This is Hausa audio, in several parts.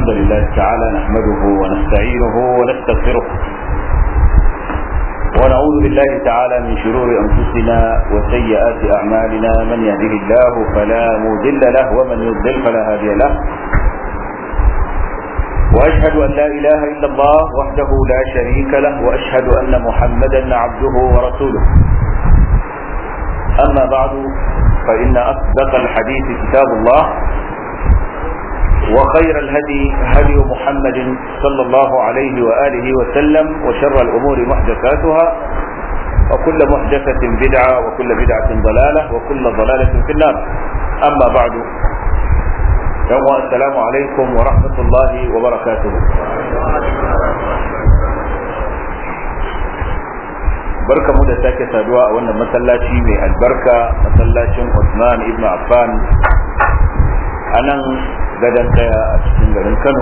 الحمد لله تعالى نحمده ونستعينه ونستغفره ونعوذ بالله تعالى من شرور أنفسنا وسيئات أعمالنا من يهده الله فلا مضل له ومن يضلل فلا هادي له وأشهد أن لا إله إلا الله وحده لا شريك له وأشهد أن محمدا عبده ورسوله أما بعد فإن أصدق الحديث كتاب الله وخير الهدي هدي محمد صلى الله عليه وآله وسلم وشر الأمور محدثاتها وكل محدثة بدعة وكل بدعة ضلالة وكل ضلالة في النار أما بعد يوم السلام عليكم ورحمة الله وبركاته barka mu da sake saduwa a wannan masallaci mai albarka masallacin Usman ibn Affan a nan gadon kaya a cikin garin Kano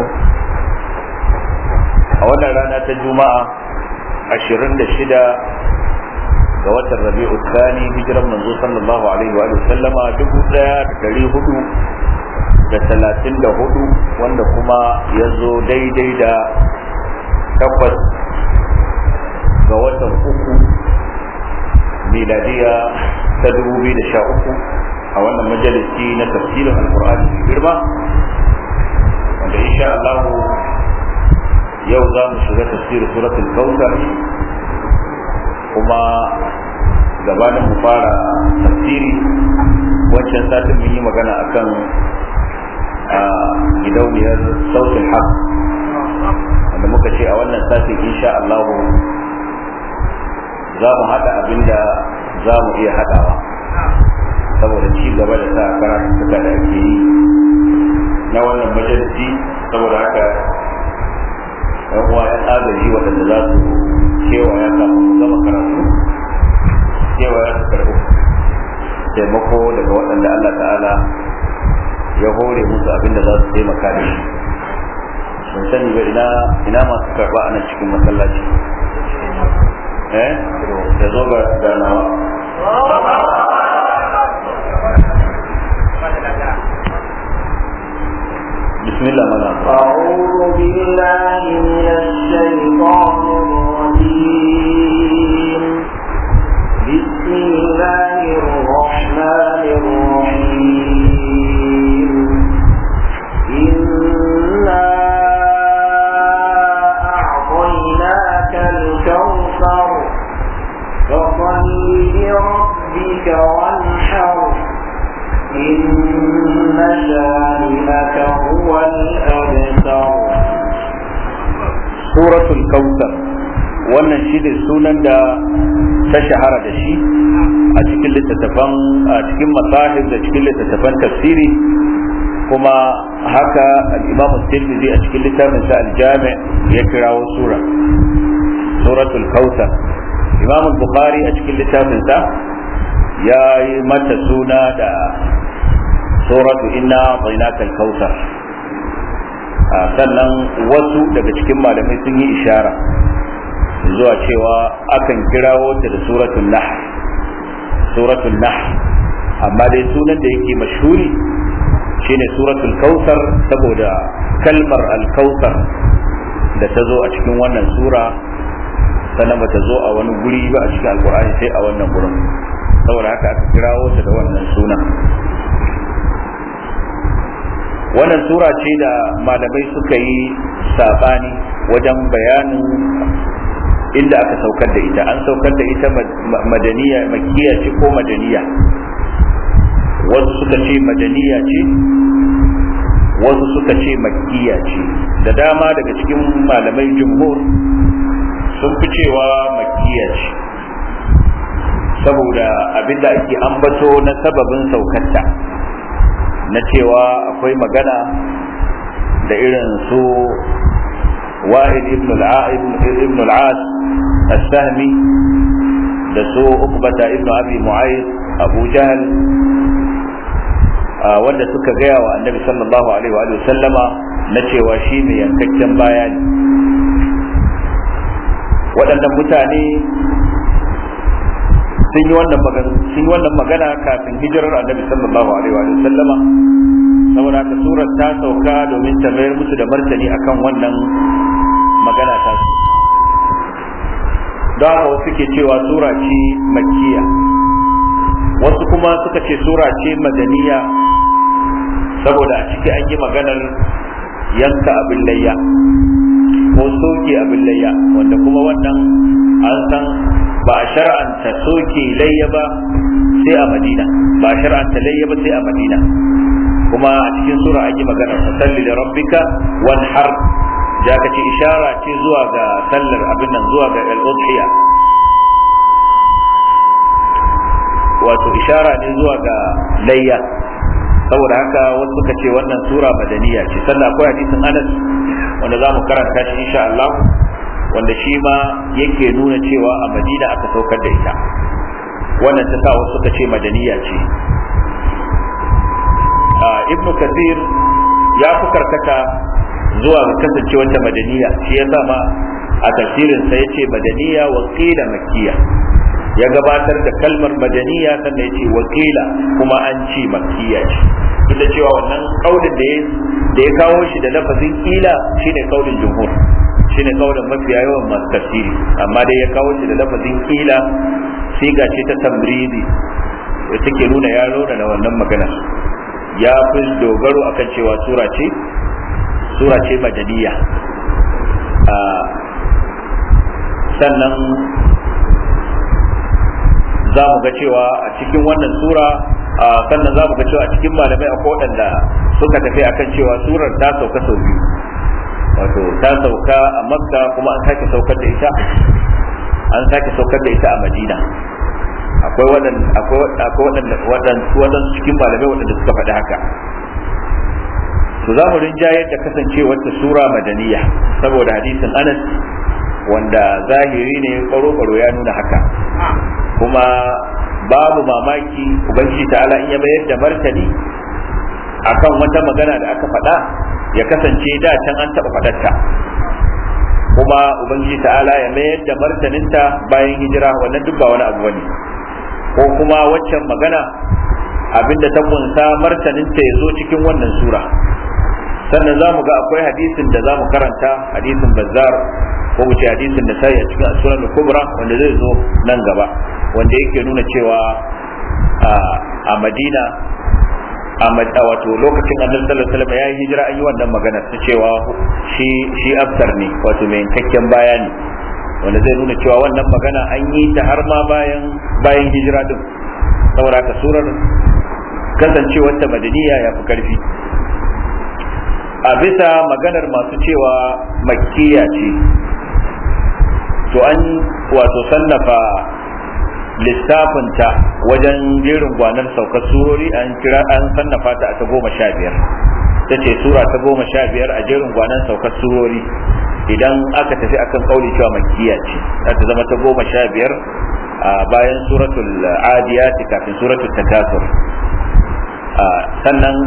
a wannan rana ta Juma'a 26 ga watan Rabi'u Thani hijiran manzo sallallahu alaihi wa sallama 1434 wanda kuma ya zo daidai da takwas ga watan uku miladiya ta 2013 a wannan majalisi na tafsirin alkur'ani mai girma wanda insha Allah yau za mu shiga tafsirin suratul kautsar kuma gabanin mu fara tafsiri wancan satin mun yi magana akan a gidauniyar sautin haq wanda muka ce a wannan satin insha Allah za mu haɗa abin da za mu iya haɗawa saboda ci gaba da sa karatuttuka da ake yi na wannan majalisi saboda haka yan uwa yan agaji waɗanda za su kewaya kafin mu gama karatu kewaya su karɓi taimako daga waɗanda Allah ta'ala ya hore musu abin da za su taimaka da shi sun sani ba ina ina masu karɓa a nan cikin masallaci eh da zo ga ganawa بسم الله ماذا أعوذ بالله من الشيطان الرجيم بسم الله الرحمن الرحيم إنا أعطيناك الكوثر فصل لربك وانحر إن شانئك هو الأبتر سورة الكوثر wannan shi ne sunan da ta shahara da shi a cikin littattafan a cikin masahib da cikin littattafan tafsiri kuma haka al-imam tirmidhi a cikin littafin sa al-jami ya kirawo sura suratul kautsar imam bukhari a cikin littafin sa ya yi mata suna da suratu inna a'tainaka al-kautsar sannan wasu daga cikin malamai sun yi ishara zuwa cewa akan kirawo ta da suratul nahl suratul nahl amma dai sunan da yake mashhuri shine suratul kautsar saboda kalmar al-kautsar da ta zo a cikin wannan sura sannan ba ta zo a wani guri ba a cikin alkur'ani sai a wannan gurin saboda haka aka kirawo ta da wannan sunan wannan sura ce da malamai suka yi sabani wajen bayanin inda aka saukar da ita an saukar da ita madaniya makiya ce ko madaniya wasu suka ce madaniya ce wasu suka ce makiya ce da dama daga cikin malamai jumhur sun fi cewa makiya ce saboda abinda ake ambato na sababin saukarta na cewa akwai magana da irin su wa'id ibn al-as as-sahmi da su ukbata ibn abi mu'ayyid abu jahl wanda suka gaya wa annabi sallallahu alaihi wa sallama na cewa shi mai yankakken baya ne waɗannan mutane sun yi wannan magana sun yi wannan magana kafin hijirar annabi sallallahu alaihi wa sallama saboda haka surar ta sauka domin ta mayar musu da martani akan wannan magana ta su don haka wasu ke cewa sura ce makkiya wasu kuma suka ce sura ce madaniya saboda a ciki an yi maganar yanka abin layya ko soke abin layya wanda kuma wannan an san ba a shar'anta soke layya ba sai a madina ba a shar'anta layya ba sai a madina kuma a cikin sura an yi maganar salli da rabbika wanhar da aka ce ishara ce zuwa ga sallar abin nan zuwa ga al-udhiya wato ishara ne zuwa ga layya saboda haka wasu suka ce wannan sura madaniya ce sannan akwai hadisin Anas wanda za mu karanta shi insha Allah wanda shi ma yake nuna cewa a Madina aka saukar da ita wannan ta sa wasu suka ce madaniya ce Ibn Kathir ya fi karkata zuwa ga kasancewar ta madaniya shi ya sa ma a tafsirin sa yace madaniya wa qila makkiya ya gabatar da kalmar madaniya sannan ya ce wakila kuma an ce makkiya ce duk da cewa wannan kaulin da ya da ya kawo shi da lafazin kila shine kaulin jumhur shine kaulin mafiya yawan masu tafsiri amma dai ya kawo shi da lafazin kila siga ce ta tamridi da take nuna ya da wannan magana ya fi dogaro akan cewa sura ce sura ce madaniya sannan za mu ga cewa a cikin wannan sura sannan za mu ga cewa a cikin malamai akwai waɗanda suka tafi akan cewa surar ta sauka sau biyu wato ta sauka a makka kuma an sake saukar da ita an sake saukar da ita a madina akwai waɗanda waɗanda cikin malamai waɗanda suka faɗi haka to za mu rinjayar da kasancewar ta sura madaniya saboda hadisin anas wanda zahiri ne kwaro-kwaro ya nuna haka kuma babu mamaki ubangiji ta'ala in ya bayar da martani akan wata magana da aka faɗa ya kasance da can an taɓa faɗarta kuma ubangiji ta'ala ya mayar da martaninta bayan hijira wannan duk ba wani abu bane ko kuma waccan magana abinda ta kunsa martaninta ya zo cikin wannan sura sannan za mu ga akwai hadisin da za mu karanta hadisin bazzar ko mu ce hadisin da sai a cikin sunan kubra wanda zai zo nan gaba wanda yake nuna cewa a madina a wato lokacin annabi sallallahu alaihi wasallam ya yi hijira an yi wannan magana ta cewa shi shi aftar ne wato mai yankakken bayani wanda zai nuna cewa wannan magana an yi ta har ma bayan bayan hijira din saboda ka surar kasancewar ta madaniya ya fi karfi a bisa maganar masu cewa makkiya ce to an wato sannafa lissafinta wajen jerin gwanar saukar surori an kira an sannafa ta ta goma sha biyar ta ce sura ta goma sha biyar a jerin gwanar saukar surori idan aka tafi akan kauli cewa makkiya ce za ta zama ta goma sha biyar a bayan suratul adiyati kafin suratul takasur sannan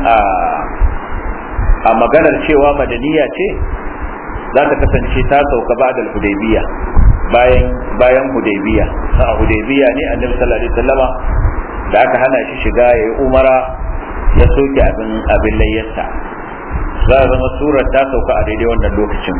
a maganar cewa madaniya ce za ta kasance ta sauka ba da hudaybiya bayan bayan hudaybiya a hudaybiya ne annabi sallallahu alaihi wasallama da aka hana shi shiga ya yi umara ya soke abin abin layyarsa za a zama surar ta sauka a daidai wannan lokacin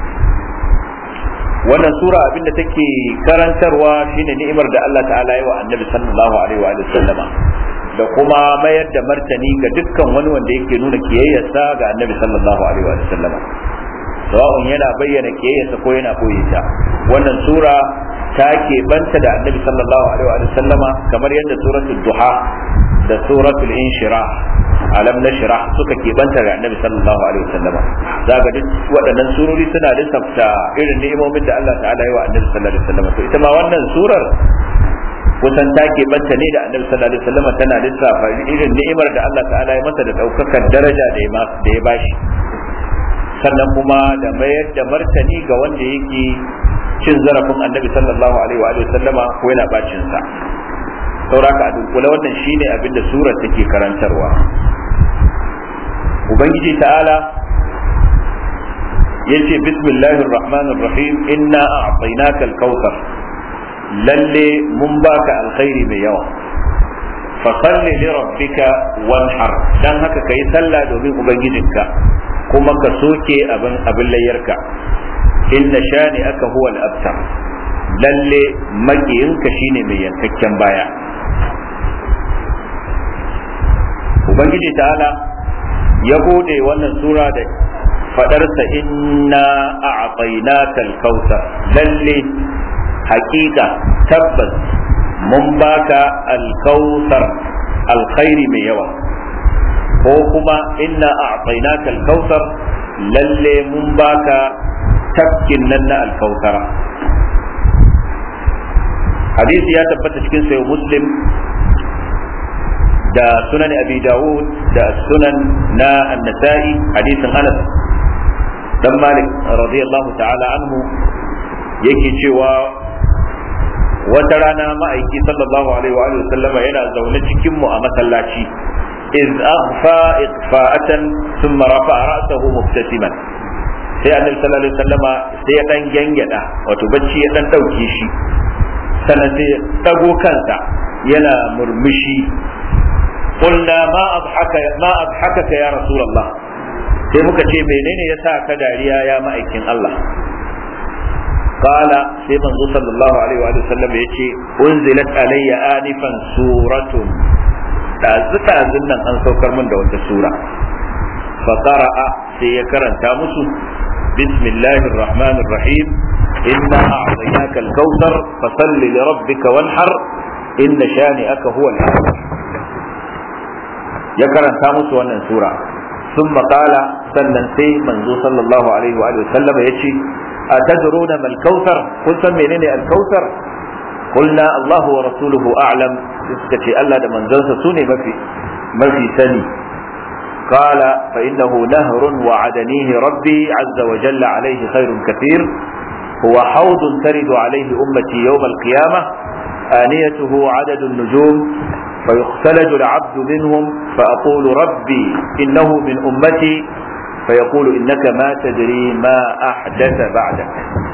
wannan sura abin da take karantarwa shine ni'imar da Allah ta'ala yi wa annabi sallallahu alaihi wa sallama da kuma mayar da martani ga dukkan wani wanda yake nuna kiyayyarsa ga annabi sallallahu alaihi wa sallama sawa'un yana bayyana kiyayyarsa ko yana boye ta wannan sura ta banta da annabi sallallahu alaihi wa sallama kamar yadda suratul duha da suratul inshirah alam nashrah suka banta da annabi sallallahu alaihi wa sallama zaga duk waɗannan surori suna lissafta irin ni'imomin da Allah ta'ala yi wa annabi sallallahu alaihi wa sallama to ita ma wannan surar kusan ta banta ne da annabi sallallahu alaihi wa sallama tana lissafa irin ni'imar da Allah ta'ala ya masa da daukakar daraja da ya bashi sannan kuma da mayar da martani ga wanda yake cin zarafin annabi sallallahu alaihi wa sallama ko yana bacin sa sauraka a dunkule wannan shine abin da surar take karantarwa ubangiji ta'ala yace bismillahir rahmanir rahim inna a'tainaka al-kautsar lalle mun baka alkhairi mai yawa fasalli li rabbika wanhar dan haka kai sallah domin ubangijinka kuma ka soke abin abin layyarka inna shani aka huwa al-abtar lalle makiyinka shine mai yankakken baya ubangiji ta'ala ya bude wannan sura da fadarsa inna a'tainaka al-kautsar lalle hakika tabbas mun baka al-kautsar alkhairi mai yawa ko kuma inna a'tainaka al-kautsar lalle mun baka tafkin nan na al-kautsara hadisi ya tabbata cikin sayo muslim da sunan abi dawud da sunan na an-nasa'i hadisin anas dan malik radiyallahu ta'ala anhu yake cewa wata rana ma'aiki sallallahu alaihi wa alihi sallama yana zaune cikin mu a masallaci iz aghfa iqfa'atan thumma rafa'a ra'sahu mubtasiman sai annabi sallallahu alaihi wasallama sai ya dan gangada wato bacci ya dan dauke shi sannan sai ya dago kansa yana murmushi qulna ma adhaka ma adhakaka ya rasulullah sai muka ce menene yasa ka dariya ya ma'aikin Allah قال sai manzo sallallahu alaihi wa sallam yace unzilat alayya anifan suratun dazu dazun nan an saukar min da wata sura fa qara'a sai ya karanta musu bismillahir rahmanir rahim inna a'tainaka al-kautsar fasalli li rabbika wanhar inna shani'aka huwa al-abtar ya karanta musu wannan sura ثم قال sannan sai manzo sallallahu alaihi wa sallam yace أتدرون ما الكوثر قلت منين الكوثر قلنا الله ورسوله أعلم تسكتي ألا من زنس سوني ما في ما في سني قال فإنه نهر وعدنيه ربي عز وجل عليه خير كثير هو حوض ترد عليه أمتي يوم القيامة آنيته عدد النجوم فيختلج العبد منهم فأقول ربي إنه من أمتي فيقول إنك ما تدري ما أحدث بعدك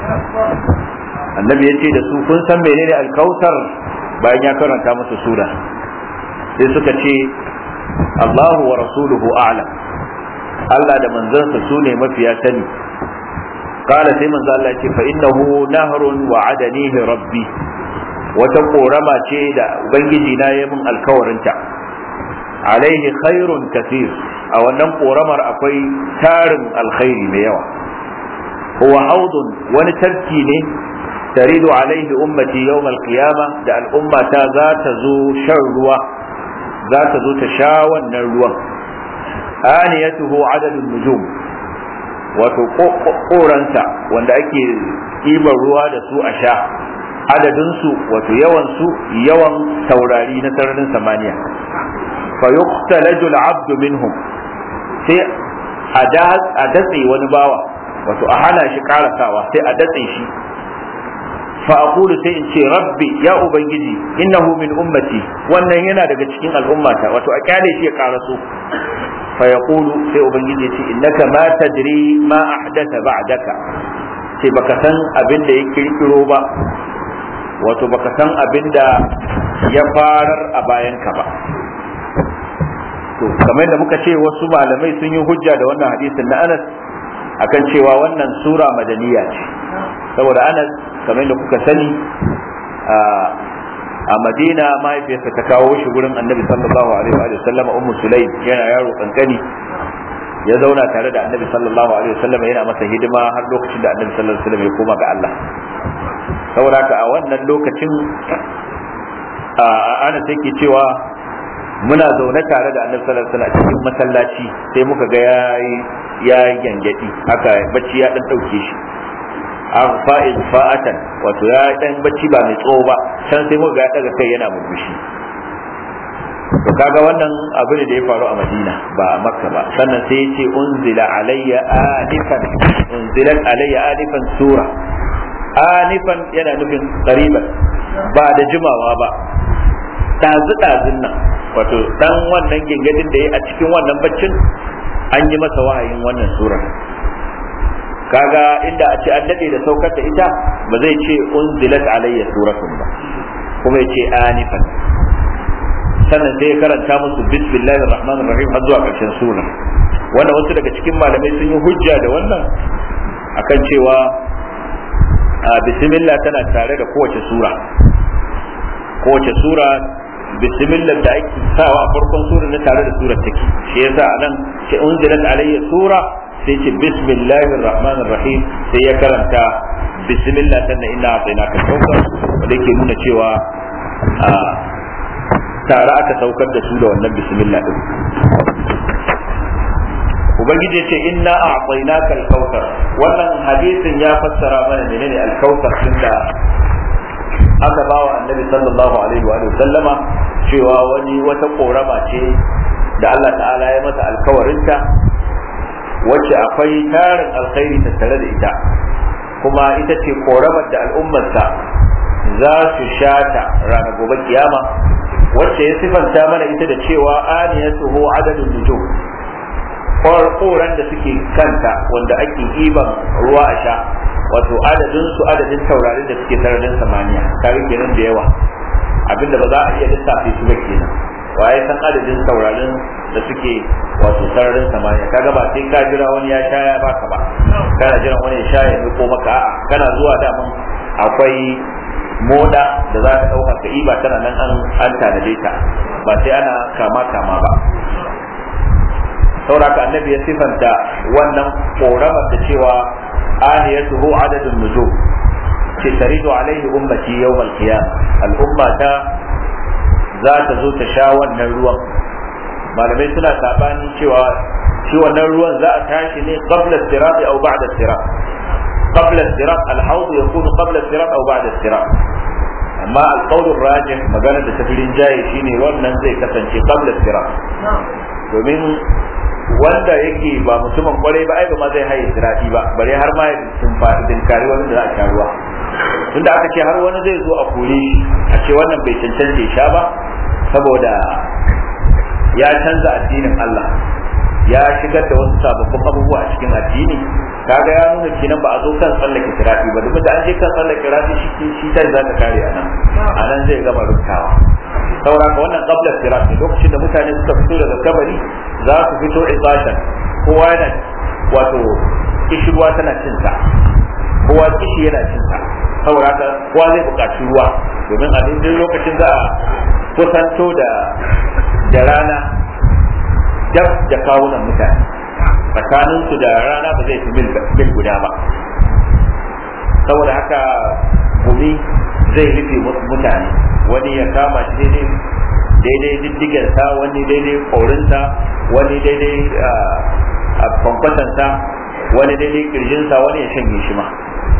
النبي يتي da su kun san menene alkautar bayan ya karanta musu sura sai suka ce Allahu wa rasuluhu a'lam Allah da manzansa su ne mafiya sani qala sai manzo Allah ya ce fa innahu nahrun wa adanihi rabbi wata korama ce da ubangiji na yi min alkawarinta alaihi khairun kathir a wannan koramar akwai tarin alkhairi mai yawa huwa haudun wani tarki ne taridu alaihi ummati yawm alqiyama da al'umma ta za ta zo shan ruwa za ta zo ta sha wannan ruwan aniyatuhu adadun nujum wato koransa wanda ake ɗiban ruwa da su a sha adadinsu wato yawansu yawan taurari na sararin samaniya fa yuqtalaju al-abdu minhum sai a datse wani bawa wato a hana shi karasawa sai a datse shi fa aqulu sai in ce rabbi ya ubangiji innahu min ummati wannan yana daga cikin al'ummata wato a kyale shi ya karaso fa yaqulu sai ubangiji ya ce innaka ma tadri ma ahdatha ba'daka sai baka san abin da ya kirkiro ba wato baka san abin da ya farar a bayanka ba to kamar da muka ce wasu malamai sun yi hujja da wannan hadisin na Anas akan cewa wannan sura madaniya ce saboda Anas kamar da kuka sani a Madina mahaifiyarsa ta kawo shi gurin Annabi sallallahu alaihi wa sallam Ummu Sulaim yana yaro kankani ya zauna tare da Annabi sallallahu alaihi wa sallam yana masa hidima har lokacin da Annabi sallallahu alaihi wa sallam ya koma ga Allah saboda haka a wannan lokacin ana take cewa muna zaune tare da annabi sallallahu alaihi wasallam cikin masallaci sai muka ga yayi ya gangadi haka bacci ya dan dauke shi an fa'il fa'atan wato ya dan bacci ba mai tsawo ba can sai muka ga ya daga kai yana murmushi to kaga wannan abu ne da ya faru a Madina ba a Makka ba sannan sai ya ce unzila alayya anifan unzilat alayya anifan sura anifan yana nufin qariban ba da jimawa ba ɗazu-ɗazun nan wato dan wannan gingadin da ya a cikin wannan baccin an yi masa wahayin wannan surar kaga inda a ce an daɗe da saukar da ita ba zai ce unzilat alayya suratun ba kuma ya ce anifan sannan sai ya karanta musu bismillahir rahmanir rahim har zuwa karshen sura wanda wasu daga cikin malamai sun yi hujja da wannan akan cewa bismillah tana tare da kowace sura kowace sura bismillah da ake sawa a farkon sura na tare da surar take shi yasa anan sai unzilat alayya sura sai ce bismillahir rahmanir rahim sai ya karanta bismillah sannan inna a'tainaka kawthar wanda yake nuna cewa tare aka saukar da su da wannan bismillah din ubangiji ce inna a'tainaka al-kautsar wannan hadisin ya fassara mana menene al-kautsar tunda aka bawa annabi sallallahu alaihi wa sallama cewa wani wata korama ce da Allah ta'ala ya masa alkawarinta wacce akwai tarin alkhairi tattare da ita kuma ita ce koramar da al'ummarsa za su shata ranar gobe kiyama wacce ya sifanta mana ita da cewa aniyatuhu adadun nujum koran da suke kanta wanda ake iban ruwa a sha wato adadin su adadin taurarin da suke sararin samaniya kare kenan da yawa abinda ba za a iya lissafe su ba kenan waye san adadin taurarin da suke wato sararin samaniya kaga ba sai ka jira wani ya sha ya baka ba kana jiran wani ya sha ya miko maka a'a kana zuwa daman akwai moda da za ka dauka ka iba tana nan an an tanade ta ba sai ana kama kama ba sauraka annabi ya sifanta wannan koramar da cewa aniyatuhu adadun nujum ce taridu alaihi ummati yawmal qiyamah al'umma ta za ta zo ta sha wannan ruwan malamai suna sabani cewa shi wannan ruwan za a tashi ne qabla sirat aw ba'da sirat qabla sirat al-hawd yakunu qabla sirat aw ba'da sirat amma al-qawl rajih magana da tafirin jaye shine wannan zai kasance qabla sirat domin wanda yake ba mutumin kwarai ba ai ba ma zai haye sirati ba bare har ma ya sun faɗi dinkari wani da za a sha ruwa tunda aka ce har wani zai zo a kore a ce wannan bai cancanta ya sha ba saboda ya canza addinin Allah ya shigar da wasu sababbin abubuwa a cikin addini kaga ya nuna kenan ba a zo kan tsallake sirati ba domin da an je kan tsallake sirati shi shi ta za ta kare a nan a nan zai gama rubtawa saboda ka wannan qabla sirati lokacin da mutane suka fito daga kabari za su fito izashan kowa yana wato kishirwa tana cin sa kowa kishi yana cin sa saboda haka kowa zai buƙaci ruwa domin a duk lokacin za a kusanto da da rana dab da kawunan mutane tsakanin su da rana ba zai fi mil guda ba saboda haka gumi zai rufe mutane wani ya kama shi daidai daidai diddigensa wani daidai korinsa wani daidai a kwankwasansa wani daidai kirjinsa wani ya shanye shi ma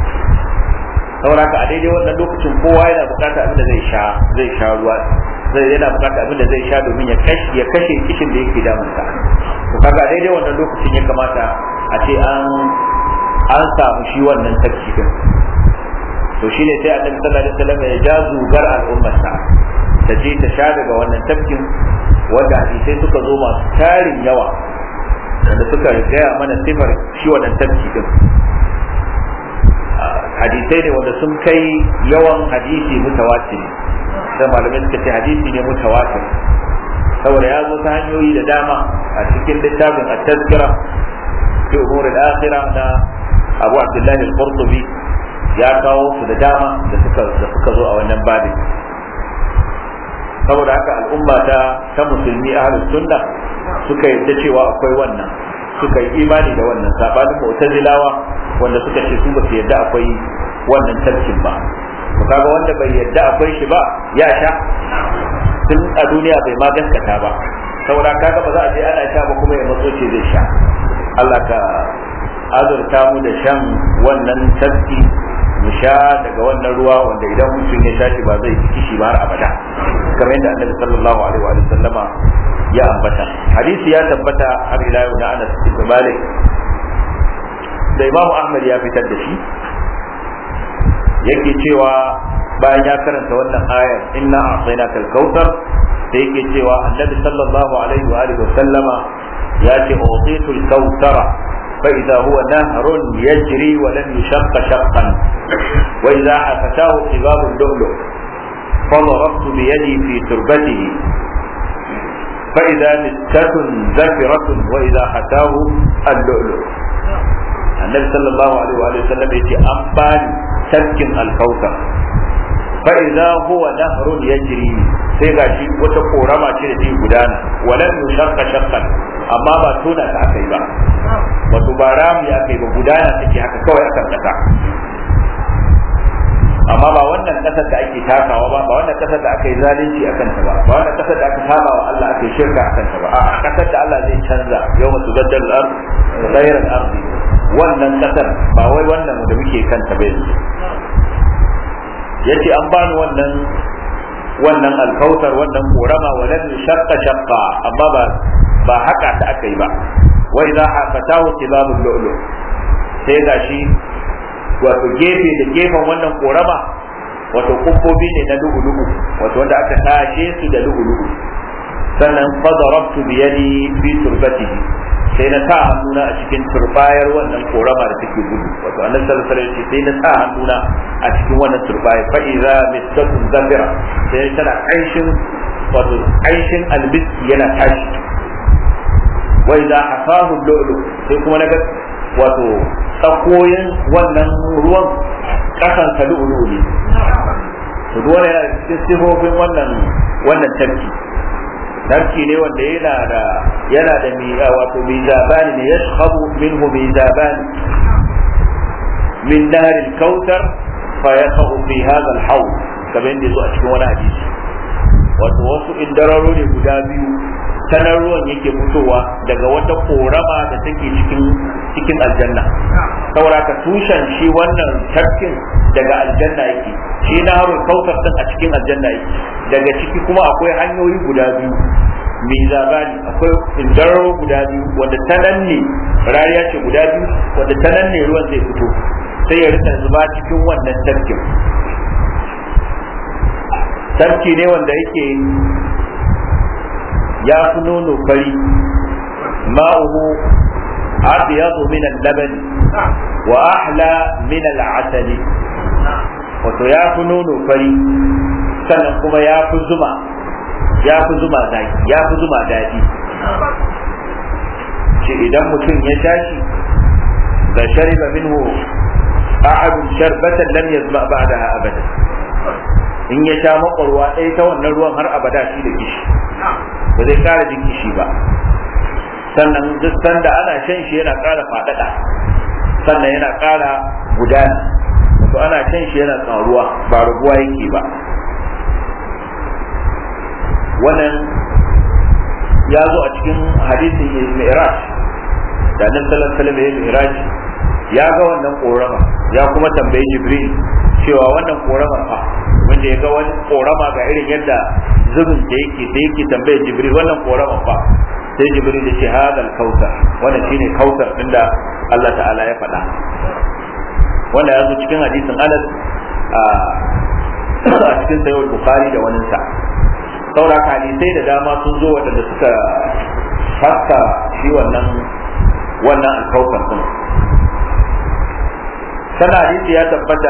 sauraka a daidai wannan lokacin kowa yana bukata abin da zai sha zai sha ruwa zai yana bukata abin da zai sha domin ya kashe ya kashe kishin da yake damunsa to kaga a daidai wannan lokacin ya kamata a ce an an samu shi wannan tafki din to shine sai annabi sallallahu alaihi wasallam ya ja zugar al'ummarsa ta je ta sha daga wannan tafkin wanda hadisai suka zo masu tarin yawa wanda suka gaya mana sifar shi wannan tafki din hadisai ne wanda sun kai yawan hadisi mutawatir sai malamai suka ce hadisi ne mutawatir saboda ya zo ta hanyoyi da dama a cikin littafin at-tazkira fi umur al-akhirah na Abu Abdullah al-Qurtubi ya kawo su da dama da suka da suka zo a wannan babin saboda haka al'umma ta ta musulmi ahlus sunna suka yadda cewa akwai wannan suka yi imani da wannan sabanin mu'tazilawa wanda suka ce su ba su yadda akwai wannan tarkin ba to kaga wanda bai yadda akwai shi ba ya sha tun a duniya bai ma gaskata ba saboda kaga ba za a je ana sha ba kuma ya matso ce zai sha Allah ka azurta mu da shan wannan tafki mu sha daga wannan ruwa wanda idan mutum ya sha shi ba zai ci kishi ba har abada kamar yadda annabi sallallahu alaihi wa sallama ya ambata hadisi ya tabbata har ila yau na Anas ibn Malik da Imam Ahmad ya fitar da shi yake cewa bayan ya karanta wannan ayar inna a'tainaka al-kautsar sai yake cewa annabi sallallahu alaihi wa alihi wa sallama ya ce utitu al-kautsara فإذا هو نهر يجري ولم يشق شقا وإذا عفتاه قباب اللؤلؤ فضربت بيدي في تربته fa idza misatun zafiratun wa idza hatahu al-lu'lu annabi sallallahu alaihi wa sallam yace an bani tafkin al-kautsar fa idza huwa nahrun yajri sai gashi wata korama ce da ke gudana walan yushaqqa shaqqan amma ba tona ta akai ba wato ba rami akai ba gudana take haka kawai akan kasa amma ba wannan kasar da ake takawa ba ba wannan kasar da aka yi zalunci a kanta ba ba wannan kasar da aka saba wa Allah aka yi shirka a kanta ba a kasar da Allah zai canza yau masu zaddar al'ar ghayr al wannan kasar ba wai wannan da muke kanta ba yanzu yace an bani wannan wannan alkautar wannan korama walan shaqqa shaqqa amma ba ba haka ta aka yi ba wa idza hafatahu tibabul lu'lu sai gashi wato gefe da gefen wannan korama wato kumbobi ne na lu'ulu'u wato wanda aka tashe su da lu'ulu'u sannan fadarabtu bi yadi fi turbatihi sai na sa hannuna a cikin turbayar wannan korama da take gudu wato annabi sallallahu alaihi wasallam sai na sa hannuna a cikin wannan turbaya fa idza misatun zafira sai tana kaishin wato kaishin albiski yana tashi wa idza hafahu lu'lu sai kuma naga wato tsakoyin wannan ruwan kasan ta lu'lu ne to ruwan yana cikin sifofin wannan wannan tafki tafki ne wanda yana da yana da mi wato mizabani ne yashhabu minhu mizabani min nar al-kautsar fa yaqau fi hadha al-hawl kamar yadda zo a cikin wani hadisi wato wasu indararo ne guda biyu tanar ruwan yake fitowa daga wata korama da take cikin cikin aljanna saboda ka tushen shi wannan tafkin daga aljanna yake shi na harun kautar din a cikin aljanna yake daga ciki kuma akwai hanyoyi guda biyu mai zabani akwai indararo guda biyu wanda ta nan ne rariya ce guda biyu wanda ta nan ne ruwan zai fito sai ya rika zuba cikin wannan tafkin tafki ne wanda yake ya fi nono fari ma'uhu abyadu min al-laban wa ahla min al-asali wato ya fi nono fari sannan kuma ya fi zuma ya fi zuma zaki ya fi zuma daɗi ce idan mutum ya tashi da shariba minhu ahadun sharbatan lam yazma ba'daha abada in ya sha makwarwa ɗaya ta wannan ruwan har abada shi da kishi ba zai kara jin kishi ba sannan duk sanda ana shan shi yana ƙara faɗaɗa sannan yana ƙara gudana wato ana shan shi yana tsaruwa ba raguwa yake ba wannan ya zo a cikin hadisin mi'raj da nan sallallahu alaihi mi'raj ya ga wannan korama ya kuma tambayi jibril cewa wannan koramar fa wanda ya ga wani korama ga irin yadda zubin da yake da yake tambayar jibril wannan koramar fa sai jibril ya ce hadal kautar wannan shine kautar din da Allah ta'ala ya faɗa wanda ya zo cikin hadisin Anas a cikin sayyid bukhari da wani sa saura hadisai da dama sun zo waɗanda suka haska shi wannan wannan alkautar din sana hadisi ya tabbata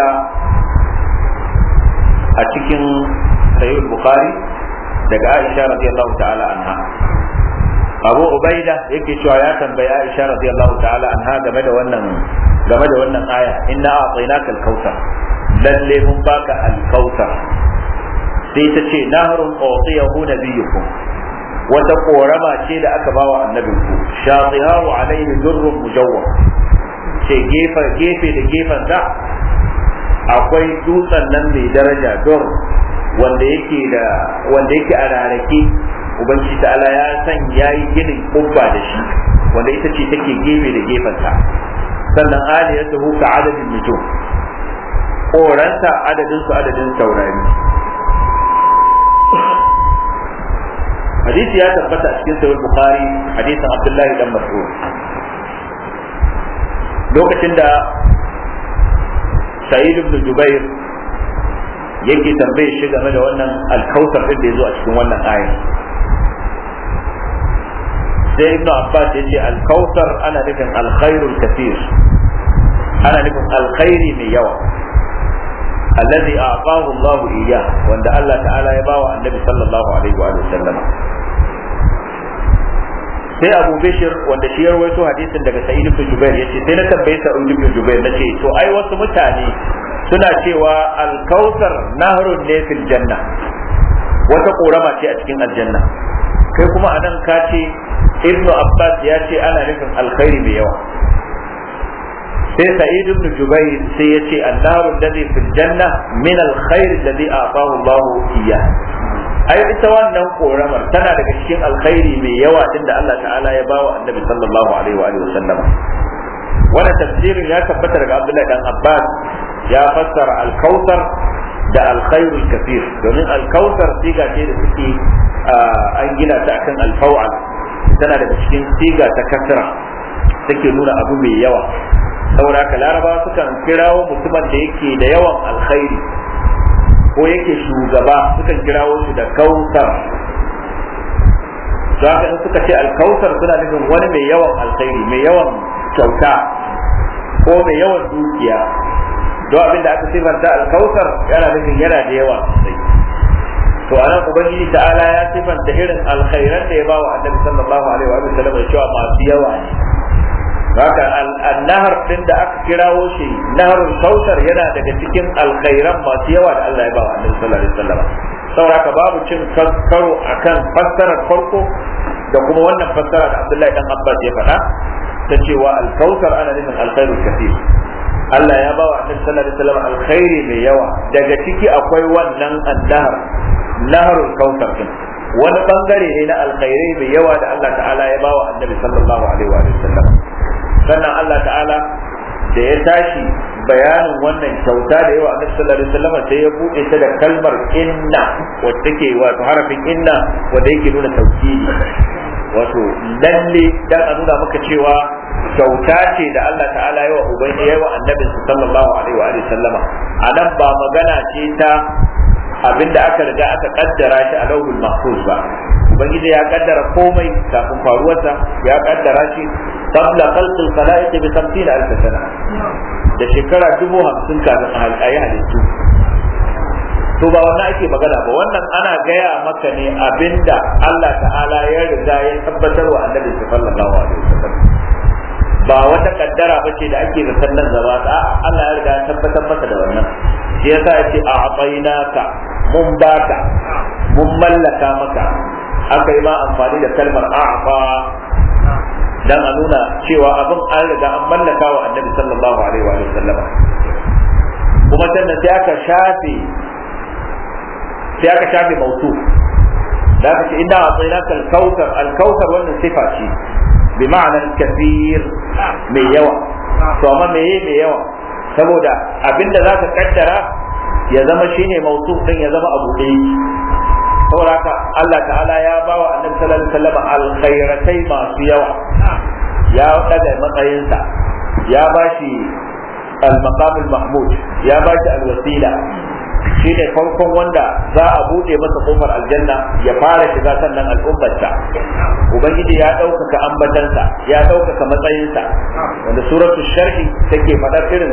a cikin sayyid bukhari daga aisha radiyallahu ta'ala anha abu ubaida yake cewa ya tambayi aisha radiyallahu ta'ala anha game da wannan game da wannan aya inna a'tainaka al-kautsar lalle mun baka al-kautsar sai ta ce nahrun utiyahu nabiyukum wata korama ce da aka bawa annabinku shatihahu alaihi durrun mujawwab ce gefe gefe da gefen da akwai dutsen nan mai daraja dur wanda yake da wanda yake a rarake ubangiji ta'ala ya san yayi ginin kubba da shi wanda ita ce take gefe da gefenta sannan aliyatuhu ka adadin nujum koranta adadin su adadin taurari hadisi ya tabbata a cikin sahih bukhari hadisin abdullahi dan mas'ud lokacin da sa'id ibn jubair yake tambaye shi game da wannan alkautar din da ya zo a cikin wannan ayar sai ibn abbas ya ce alkautar ana nufin alkhairul kathir ana nufin alkhairi mai yawa alladhi a'tahu Allah iyyah wanda Allah ta'ala ya bawa annabi sallallahu alaihi wa sallam sai abu bishir wanda shi ya rawaito hadisin daga sa'id ibn jubair yace sai na tambaye sa'id ibn jubair nace to ai wasu mutane suna cewa al-kautsar nahrun ne fil janna wata korama ce a cikin aljanna kai kuma anan ka ce ibnu abbas ya ce ana nufin alkhairi mai yawa sai sa'id ibn jubair sai ya ce annaru alladhi fil janna min alkhair alladhi a'tahu Allah iyyah ai ita wannan koramar tana daga cikin alkhairi mai yawa tunda Allah ta'ala ya bawa annabi sallallahu alaihi wa alihi wasallam wannan tafsirin ya tabbata daga Abdullahi dan Abbas ya fassara al-kautsar da al-khairul kathir domin al-kautsar siga ce da suke an gina ta akan al-faw'al tana daga cikin siga ta kasra take nuna abu mai yawa saboda haka laraba sukan kirawo mutumin da yake da yawan alkhairi ko yake shugaba sukan kirawo shi da kautar za ka in suka ce alkautar suna nufin wani mai yawan alkhairi mai yawan kyauta ko mai yawan dukiya don abin da aka sifanta alkautar yana nufin yana da yawa sosai to anan ubangiji ta'ala ya sifanta irin alkhairan da ya ba wa annabi sallallahu alaihi wa sallam cewa masu yawa ne haka annahar din da aka kirawo shi naharul kautar yana daga cikin alkhairan masu yawa da Allah ya ba wa annabi sallallahu alaihi wasallam saboda babu cin karo akan fassarar farko da kuma wannan fassara da Abdullahi dan Abbas ya faɗa ta cewa alkautar ana nufin alkhairul kathir Allah ya ba wa annabi sallallahu alaihi wasallam alkhairi mai yawa daga ciki akwai wannan annahar naharul kautar din wani bangare ne na alkhairai mai yawa da Allah ta'ala ya ba wa annabi sallallahu alaihi wa sallam sannan Allah ta'ala da ya tashi bayanin wannan kyauta da yawa annabi sallallahu alaihi wasallam sai ya bude ta da kalmar inna wacce take wato harafin inna wanda yake nuna tauhidi wato lalle dan a nuna maka cewa kyauta ce da Allah ta'ala yawa ubangi yawa annabin sallallahu alaihi wa sallama anan ba magana ce ta abinda aka riga aka kaddara shi a lauhul mahfuz ba ubangiji ya kaddara komai kafin faruwarsa ya kaddara shi qabla khalq al-khalaiq bi 50 alf sana da shekara dubu hamsin kafin a yi halittu to ba wannan ake magana ba wannan ana gaya maka ne abinda Allah ta'ala ya riga ya tabbatar wa annabi sallallahu alaihi wasallam ba wata kaddara ba ce da ake da sannan zaba a Allah ya riga ya tabbatar masa da wannan shi yasa ya ce a ka mun baka mun mallaka maka aka yi ma amfani da kalmar a'fa dan a nuna cewa abin an riga an mallaka wa annabi sallallahu alaihi wa sallama kuma sannan sai aka shafe sai aka shafe mautu da aka ce inda a tsaye al-kautar al-kautar wannan sifa ce bi ma'anar kafir mai yawa to amma me mai yawa saboda abinda za ka kaddara ya zama shine mautu din ya zama abu ɗaya saboda haka Allah ta'ala ya ba wa annabi sallallahu alaihi wasallam alkhairatai masu yawa ya daga matsayinsa ya ba shi al-maqam al-mahmud ya ba shi al-wasila shine farkon wanda za a bude masa kofar aljanna ya fara shiga sannan al'ummarsa ubangiji ya ɗaukaka ambatansa ya ɗaukaka matsayinsa wanda suratul sharhi take faɗar irin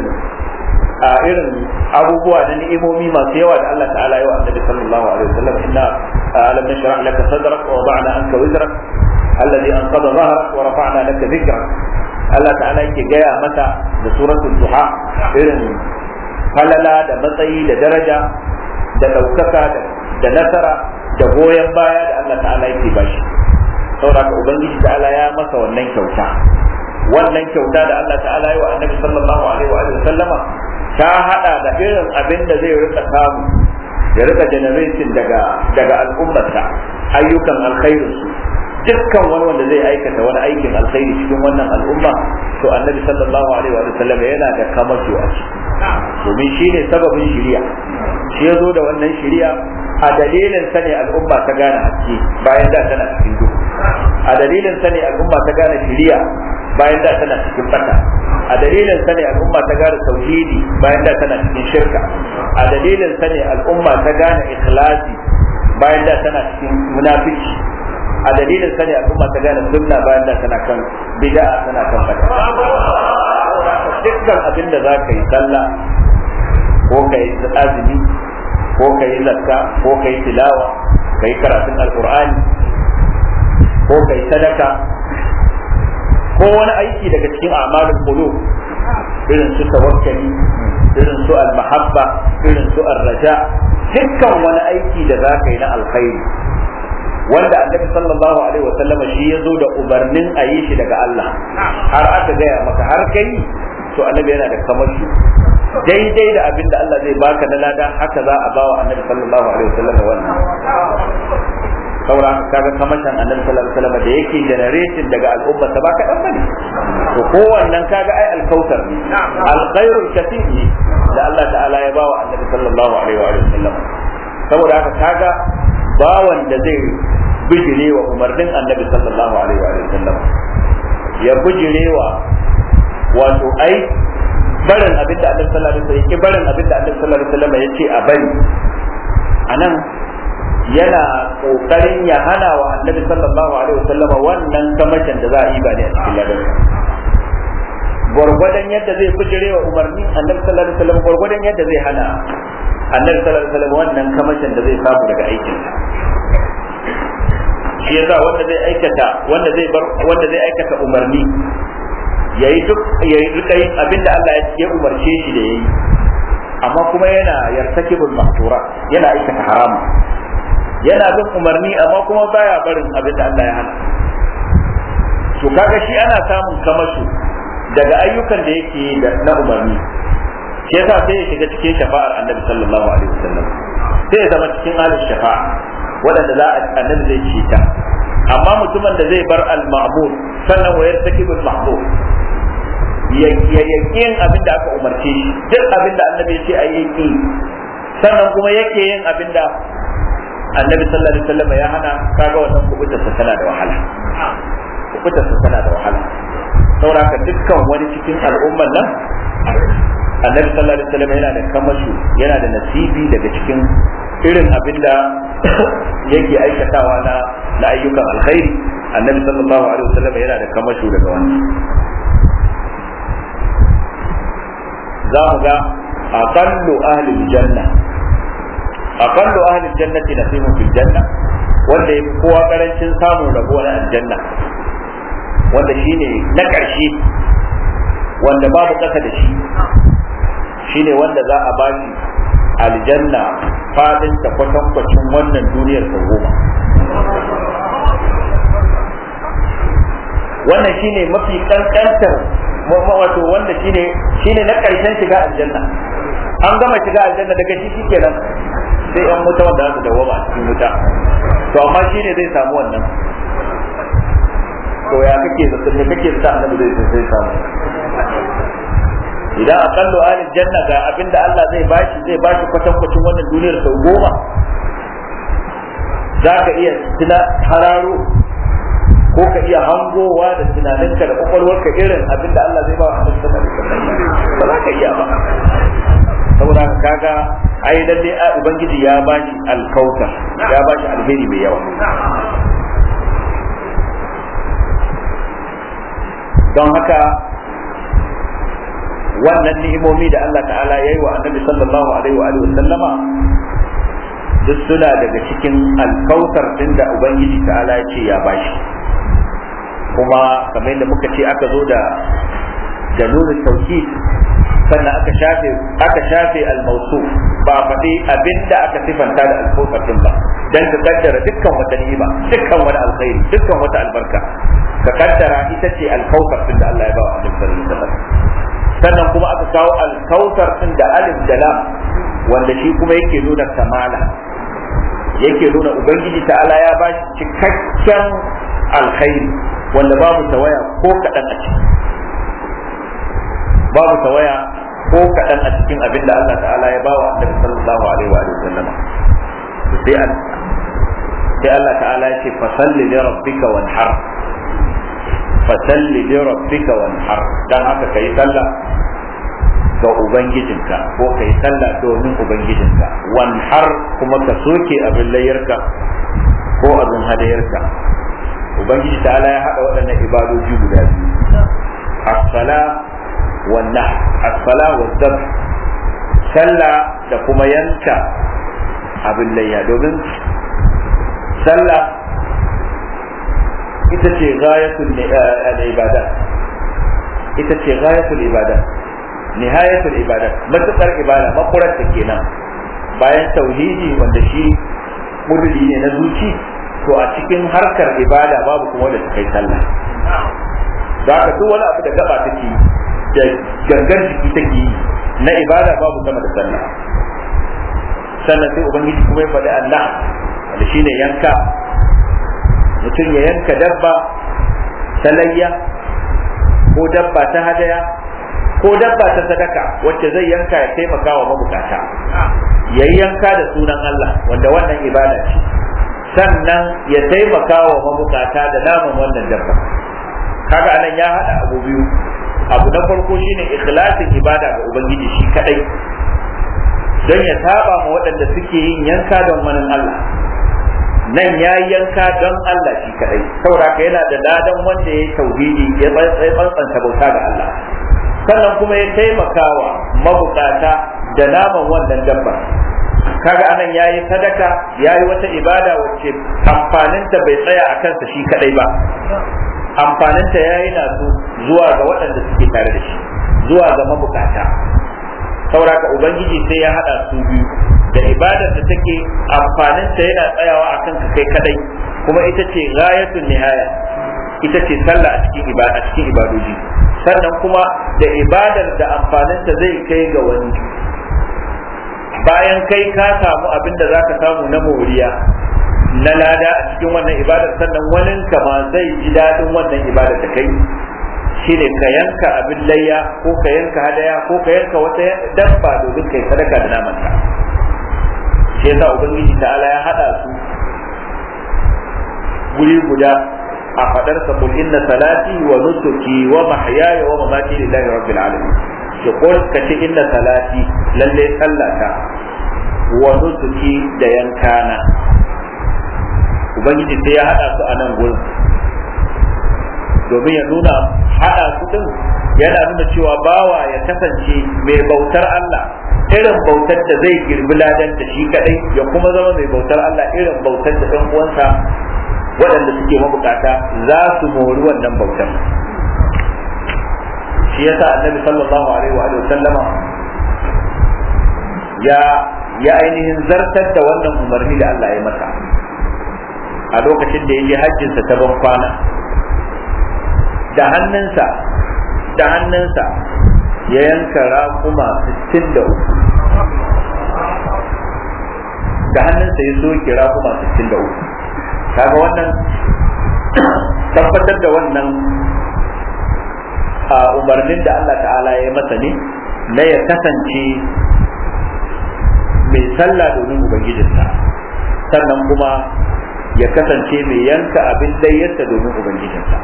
a irin abubuwa na ni'imomi masu yawa da Allah ta'ala yawa annabi sallallahu alaihi wasallam inna alam nashrah laka sadrak wa wada'na anka wizrak alladhi anqadha dhahrak wa rafa'na laka dhikrak Allah ta'ala yake gaya mata da suratul duha irin falala da matsayi da daraja da ɗaukaka da nasara da goyon baya da Allah ta'ala yake bashi saboda ubangiji ta'ala ya masa wannan kyauta wannan kyauta da Allah ta'ala yi wa annabi sallallahu alaihi wa sallama ta hada da irin abin da zai rika samu ya rika generating daga daga al'ummarsa ayyukan alkhairin su dukkan wani wanda zai aikata wani aikin alkhairi cikin wannan al'umma to annabi sallallahu alaihi wa sallam yana da kamato a ciki domin shi ne sababin shiriya shi ya zo da wannan shiriya a dalilin sa ne al'umma ta gane haske bayan da tana cikin duhu a dalilin sa ne al'umma ta gane shiriya bayan da tana cikin fata a dalilin sa ne al'umma ta gane tauhidi bayan da tana cikin shirka a dalilin sa ne al'umma ta gane ikhlasi bayan da tana cikin munafici a dalilin sa ne al'umma ta gane sunna bayan da tana kan bid'a tana kan fata dukkan abin da za ka yi sallah ko ka yi azumi ko ka yi zakka ko ka yi tilawa ka yi karatun alkur'ani ko ka yi sadaka ko wani aiki daga cikin a'malul qulub irin su tawakkali irin su al-mahabba irin su ar-raja dukkan wani aiki da za ka yi na alkhairi wanda annabi sallallahu alaihi wasallam shi ya zo da umarnin a yi shi daga Allah har aka gaya maka har kai to annabi yana da kamashi daidai da abin da Allah zai baka na lada haka za a bawa annabi sallallahu alaihi wasallam wannan saura kaga kamashin annabi sallallahu alaihi wasallam da yake generating daga al'umma ta baka dan bane to kowannan kaga ai alkautar ne alkhairul kathir ne da Allah ta'ala ya bawa annabi sallallahu alaihi wa sallam saboda haka kaga bawan da zai bijire wa umarnin annabi sallallahu alaihi wa sallam ya bijire wa wato ai barin abin da annabi sallallahu alaihi wasallam ya barin abin da annabi sallallahu alaihi wasallam ya ce a bari anan yana kokarin ya hana wa annabi sallallahu alaihi wasallam wannan kamashin da za a yi ba ne a cikin ladan gwargwadon yadda zai bijire wa umarni annabi sallallahu alaihi wasallam gwargwadon yadda zai hana annabi sallallahu alaihi wasallam wannan kamashin da zai samu daga aikin shi yasa wanda zai aikata wanda zai bar wanda zai aikata umarni yayi duk yayi rika yin abinda Allah ya umarce shi da yayi amma kuma yana yartakibul mahtura yana aikata haramu yana bin umarni amma kuma baya barin abin da Allah ya hana to kaga shi ana samun kamashu daga ayyukan da yake da na umarni shi yasa sai ya shiga cikin shafa'ar annabi sallallahu alaihi wasallam sai ya zama cikin alin shafa'a waɗanda za a annabi zai ci ta amma mutumin da zai bar al-ma'mur sannan wayar takibul mahmud ya yin abin da aka umarce shi duk abin da annabi ya ce a yi sannan kuma yake yin abin da annabi sallallahu alaihi wasallam ya hana kaga wannan kubutar sa tana da wahala kubutar sa tana da wahala sauraka dukkan wani cikin al'umman nan annabi sallallahu alaihi wasallam yana da kamashu yana da nasibi daga cikin irin abin da yake aikatawa na na ayyukan alkhairi annabi sallallahu alaihi wasallam yana da kamashu daga wannan za mu ga aqallu ahli janna aqallu ahli jannati nasibun fil janna wanda yafi kowa karancin samun rabo na aljanna wanda shine na ƙarshe wanda babu ƙasa da shi shine wanda za a ba shi aljanna fadin ta kwatankwacin wannan duniyar ta goma wannan shine mafi kankantar wato wanda shine shine na ƙarshen shiga aljanna an gama shiga aljanna daga shi shikenan sai yan wuta wanda za su dawoma a cikin wuta to amma shine zai samu wannan to ya kake da me kake da annabi zai sai samu idan aqallu ahli janna ga abinda Allah zai bashi zai bashi kwatan kwacin wannan duniyar sau goma zaka iya tuna hararo ko ka iya hangowa da tunaninka da kwakwalwarka irin abinda Allah zai ba wa annabi sallallahu alaihi wasallam ba za ka iya ba saboda kaga ai lalle a ubangiji ya bashi alkautar ya bashi alheri mai yawa don haka wannan ni'imomi da Allah ta'ala ya yi wa annabi sallallahu alaihi wa alihi sallama duk suna daga cikin alkautar din da ubangiji ta'ala ya ce ya bashi kuma kamar yadda muka ce aka zo da da nuna tauhid sannan aka shafe aka shafe al-mawsu ba faɗi abinda aka sifanta da al din ba dan ka kaddara dukkan wata ni'ima dukkan wani alkhairi dukkan wata albarka ka kaddara ita ce al-kautsar din da Allah ya ba wa Annabi sallallahu alaihi wasallam sannan kuma aka kawo al-kautsar din da alif da lam wanda shi kuma yake nuna kamala yake nuna ubangiji ta'ala ya ba shi cikakken alkhairi wanda babu tawaya ko kaɗan a ciki babu tawaya ko kaɗan a cikin abin da Allah ta'ala ya bawa annabi sallallahu alaihi wa sallam sai sai Allah ta'ala ya ce fasalli li rabbika wanhar fasalli li rabbika wanhar dan haka kai sallah ga ubangijinka ko kai sallah domin ubangijinka wanhar kuma ka soke abin layyarka ko abin hadayarka ubangiji ta'ala ya haɗa waɗannan ibadoji guda biyu as-sala والنحر الصلاة والذبح sallah da kuma yanka abin layya domin sallah ita ce gayatul ibada ita ce ghayatul ibada nihayatul ibada matukar ibada makurar ta kenan bayan tauhidi wanda shi murri ne na zuci to a cikin harkar ibada babu kuma da kai sallah da haka duk wani abu da gaba take da gangar jiki take yi na ibada babu sama da sallah sannan sai ubangiji kuma ya faɗi Allah da shine yanka mutum ya yanka dabba ta layya ko dabba ta hadaya ko dabba ta sadaka wacce zai yanka ya taimaka wa mabukata ya yanka da sunan Allah wanda wannan ibada ce sannan ya taimaka wa mabukata da naman wannan dabba kaga anan ya hada abu biyu abu na farko shine ikhlasin ibada ga ubangiji shi kadai don ya saba ma waɗanda suke yin yanka don wani Allah nan ya yanka don Allah shi kadai saboda yana da ladan wanda ya yi tauhidi ya tsantsanta bauta ga Allah sannan kuma ya taimakawa mabukata da naman wannan dabba kaga anan ya yi sadaka ya yi wata ibada wacce amfaninta bai tsaya a kansa shi kadai ba amfaninta ya yi nasu zuwa ga waɗanda suke tare da shi zuwa ga mabukata sauraka ubangiji sai ya haɗa su biyu da ibadar da take amfaninta yana tsayawa a kanka kai kadai kuma ita ce ghayatul nihaya ita ce sallah a cikin ibada a cikin ibadoji sannan kuma da ibadar da amfaninta zai kai ga wani bayan kai ka samu abin da zaka samu na moriya na lada a cikin wannan ibadar sannan wani ka ma zai ji daɗin wannan ibadar da kai shine ka yanka abin layya ko ka yanka hadaya ko ka yanka wata dabba domin kai sadaka da namanta shi yasa ubangiji ta'ala ya hada su guri guda a fadar sa kul inna salati wa nusuki wa mahyaya wa mamati lillahi rabbil alamin ki kul kace inna salati lalle sallata wa nusuki da yankana ubangiji sai ya hada su a nan gurin domin ya nuna hada su din yana nuna cewa bawa ya kasance mai bautar Allah irin bautar da zai girbi ladan da shi kadai ya kuma zama mai bautar Allah irin bautar da ɗan uwansa waɗanda suke mabukata za su mori wannan bautar shi yasa annabi sallallahu alaihi wa sallama ya ya ainihin zartar da wannan umarni da Allah ya masa a lokacin da ya je hajjinsa ta ban kwana da hannunsa da hannunsa ya yanka raƙuma 63 da hannunsa ya soke raƙuma 63 kaga wannan tabbatar da wannan a umarnin da Allah ta'ala ya masa ne na ya kasance mai sallah domin ubangijinsa sannan kuma ya kasance mai yanka abin layyarsa domin ubangijinsa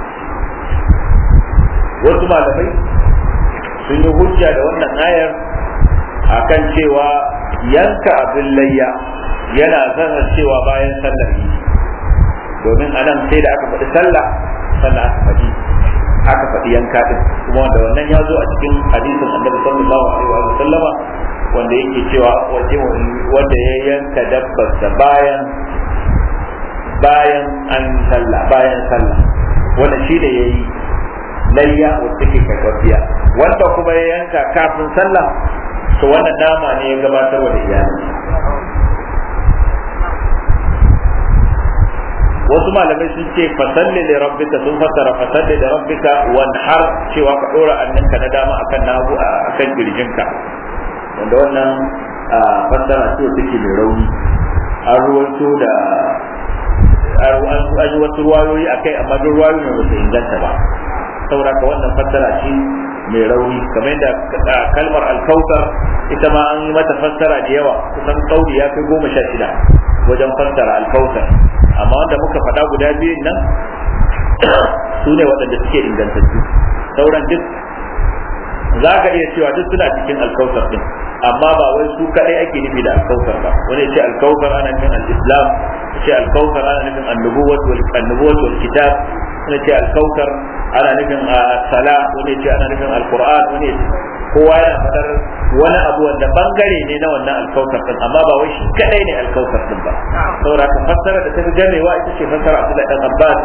wasu malamai sun yi hujja da wannan ayar akan cewa yanka abin layya yana zanar cewa bayan sallar yi domin anan sai da aka faɗi sallah sannan aka faɗi aka faɗi yanka din kuma wanda wannan ya zo a cikin hadisin annabi sallallahu alaihi wa sallama wanda yake cewa wanda ya yanka dabbarsa bayan bayan an sallah bayan sallah wanda shi da yayi layya wacce ke karfafiya wanda kuma ya yanka kafin sallah to wannan nama ne ya gabatar da iyali wasu malamai sun ce fasalli da rabbika sun fassara fasalli da rabbika wanhar cewa ka dora annanka na dama akan nagu akan kirjinka wanda wannan fassara ce take mai rauni an ruwaito da an yi wasu ruwayoyi akai amma duk ruwayoyi ne ba su inganta ba saboda ka wannan fassara ce mai rauni kamar yadda kalmar alkautar ita ma an yi mata fassara da yawa kusan kauri ya kai goma sha shida wajen fassara alkautar amma wanda muka faɗa guda biyun nan su ne waɗanda suke ingantattu sauran duk za ka iya cewa duk suna cikin alkautar din amma ba wai su kaɗai ake nufi da alkautar ba wani ce alkautar ana nufin al-islam ce alkautar ana nufin annubuwat wal kitab wani ce alkautar ana nufin sala wani ce ana nufin alquran wani kowa yana fadar wani abu wanda bangare ne na wannan alkautar din amma ba wai shi kadai ne alkautar din ba saboda ka fassara da ta fi gamewa ita ce fassara Abdullah dan Abbas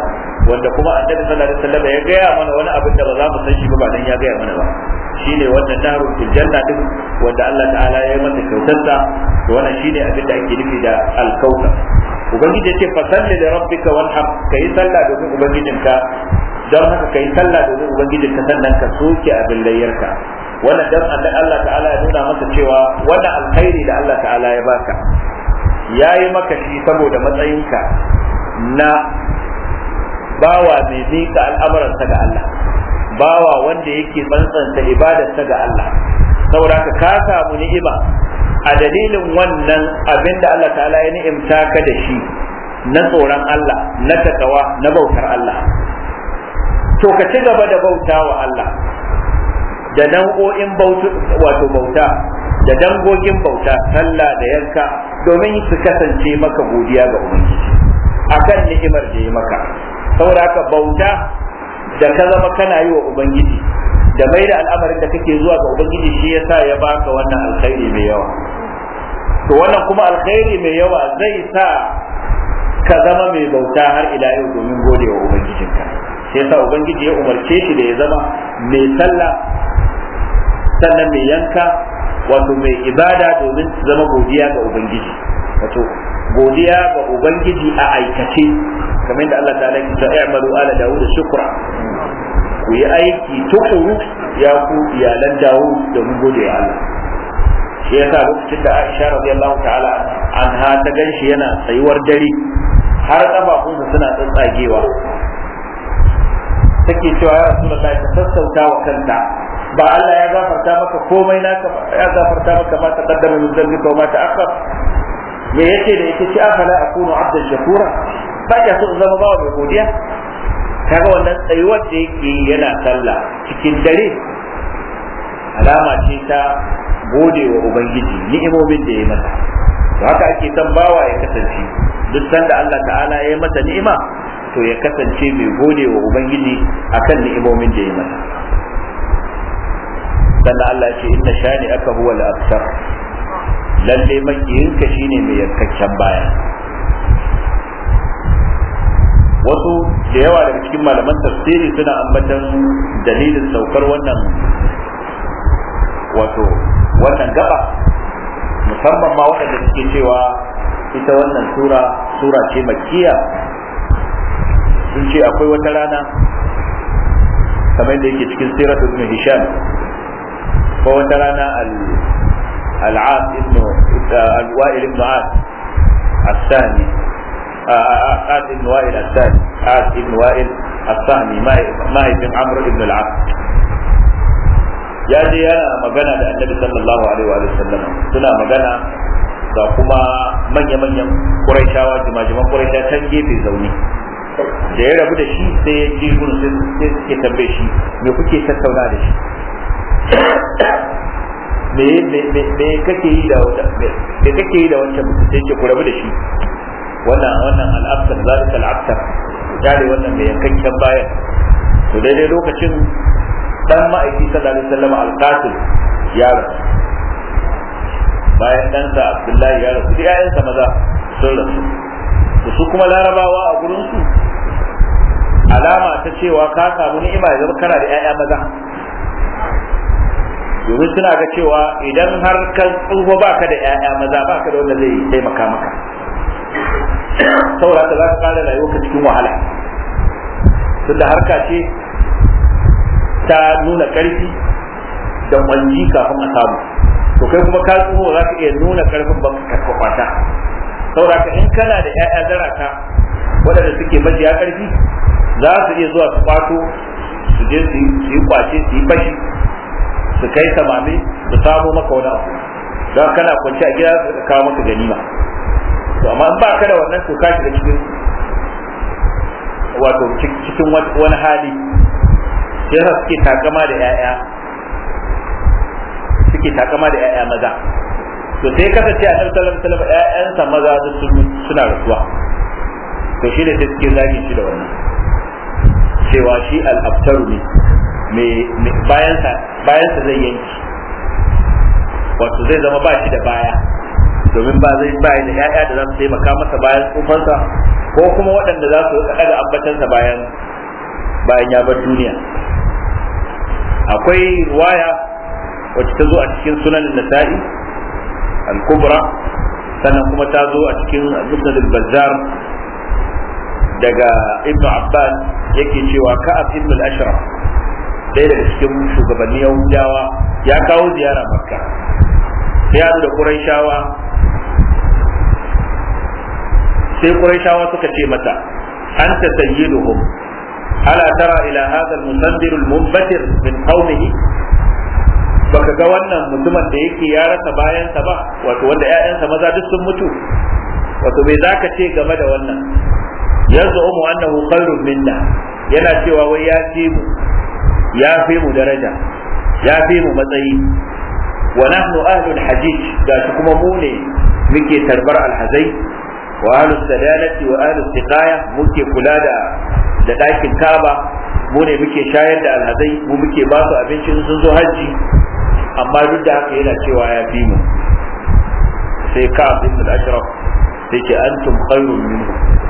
wanda kuma annabi sallallahu alaihi wasallam ya gaya mana wani abin da ba za mu san shi ba ba dan ya gaya mana ba shine wannan nahrul fil janna din wanda Allah ta'ala ya yi masa kyautarsa to wannan shine abin da ake nufi da al-kautsar ubangiji ya ce fasalli da rabbika wanhar kai sallah domin ubangijinka don haka kai sallah domin ubangijinka sannan ka soke abin layyarka wannan dan Allah ta'ala ya nuna masa cewa wannan alkhairi da Allah ta'ala ya baka yayi maka shi saboda matsayinka na bawa mai miƙa al'amuransa ga Allah bawa wanda yake tsantsanta ibadarsa ga Allah saboda ka ka samu ni'ima a dalilin wannan abin da Allah ta'ala ya ni'imta ka da shi na tsoron Allah na takawa na bautar Allah to ka ci gaba da bauta wa Allah da nau'o'in wato bauta da dangogin bauta sallah da yanka domin su kasance maka godiya ga ubangiji akan ni'imar da ya maka saboda haka bauta da ka zama kana yi wa ubangiji da mai da al'amarin da kake zuwa ga ubangiji shi yasa ya baka wannan alkhairi mai yawa to wannan kuma alkhairi mai yawa zai sa ka zama mai bauta har ila yau domin gode wa ubangijinka shi yasa ubangiji ya umarce shi da ya zama mai sallah sannan mai yanka wato mai ibada domin zama godiya ga ubangiji wato godiya ga ubangiji a aikace kamar da Allah ta'ala ke cewa i'malu ala dawud shukra ku yi aiki tukuru ya ku iyalan Dawud domin gode wa Allah shi yasa lokacin da Aisha radiyallahu ta'ala anha ta ganshi yana tsayuwar dare har kafafunsa suna tsatsagewa take cewa ya Rasulullahi ka sassauta wa kanta ba Allah ya gafarta maka komai naka ya gafarta maka ma taqaddama min dhanbika wa ma ta'akhkhar me yace da yake ci afala akunu abdan shakura ba ka so zama bawa mai godiya kaga wannan tsayuwar da yake yana sallah cikin dare alama ce ta gode wa ubangiji ni'imomin da ya masa to haka ake son bawa ya kasance duk sanda Allah ta'ala ya masa ni'ima to ya kasance mai gode wa ubangiji akan ni'imomin da ya masa sannan Allah ce inna shani aka huwa al-abtar lalle makiyinka shine mai yankakken baya wasu da yawa daga cikin malaman tafsiri suna ambatan dalilin saukar wannan wato wannan gaba musamman ma waɗanda suke cewa ita wannan sura sura ce makiya sun ce akwai wata rana kamar da yake cikin sirat ibn hisham ko wata rana al-as ibn al-wa'il ibn as الثاني عاد بن وائل الثاني عاد بن وائل الثاني ما هي بن عمرو بن العاص ya je yana magana da annabi sallallahu alaihi wa sallam suna magana ga kuma manya-manyan ƙuraishawa jimajiman ƙuraisha can gefe zaune da ya rabu da shi sai ya ji gudu sai suke tambaye shi me kuke tattauna da shi me kake yi da me kake yi da wancan mutum sai ce ku rabu da shi wannan wannan al'abtar zalika al'abtar dare wannan mai yankakken bayan to daidai lokacin dan ma'aiki sallallahu alaihi wasallam al-qasim ya rasu bayan ɗansa abdullahi ya rasu duk ƴaƴansa maza sun rasu to su kuma larabawa a gurin su alama ta cewa ka samu ni'ima ya zama kana da ƴaƴa maza domin suna ga cewa idan har kan tsufa baka da ƴaƴa maza baka da wanda zai taimaka maka saboda za ka kara rayuwarka cikin wahala tunda harka ce ta nuna ƙarfi da kwanji kafin a samu to kai kuma ka tsoho za ka iya nuna ƙarfin ba ka kwata saboda ka in kana da 'ya'ya zarata waɗanda suke majiya ƙarfi za su iya zuwa su kwato su je su yi kwace su yi fashi su kai samame su samo maka wani abu don kana kwanci a gida su kawo maka ganima to amma in ba ka da wannan to ka shiga cikin wato cikin wani hali sai yasa suke takama da 'ya'ya suke takama da 'ya'ya maza to sai kasance a ɗan salam salam 'ya'yansa maza suna rasuwa to shi ne sai suke zagi shi da wannan cewa shi al'abtaru ne bayansa bayansa zai yanki wato zai zama ba shi da baya domin ba zai bayi da 'ya'ya da za su taimaka masa bayan tsufansa ko kuma waɗanda za su daga ambatansa bayan bayan ya bar duniya akwai ruwaya wacce ta zo a cikin sunan nasa'i al-kubra sannan kuma ta zo a cikin musnad al-bazzar daga ibnu abbas yake cewa ka'ab ibn al-ashraf ɗaya daga cikin shugabanni yahudawa ya kawo ziyara makka sai ya da quraishawa sai quraishawa suka ce mata anta sayyiduhum ala tara ila hadha al-musandir al-munbatir min qaumihi baka ga wannan mutumin da yake ya rasa bayansa ba wato wanda ƴaƴansa maza duk sun mutu wato me zaka ce game da wannan yaz'umu annahu khairun minna yana cewa wai ya fi mu ya fi mu daraja ya fi mu matsayi wa nahnu ahlul hajij da kuma mu ne muke tarbar alhazai wa ahlus sadanati wa ahlus siqaya muke kula da da ɗakin kaba mu ne muke shayar da alhazai mu muke ba su abinci sun zo hajji amma duk da haka yana cewa ya fi mu sai ka ibn al-ashraf sai ce antum khairun minhu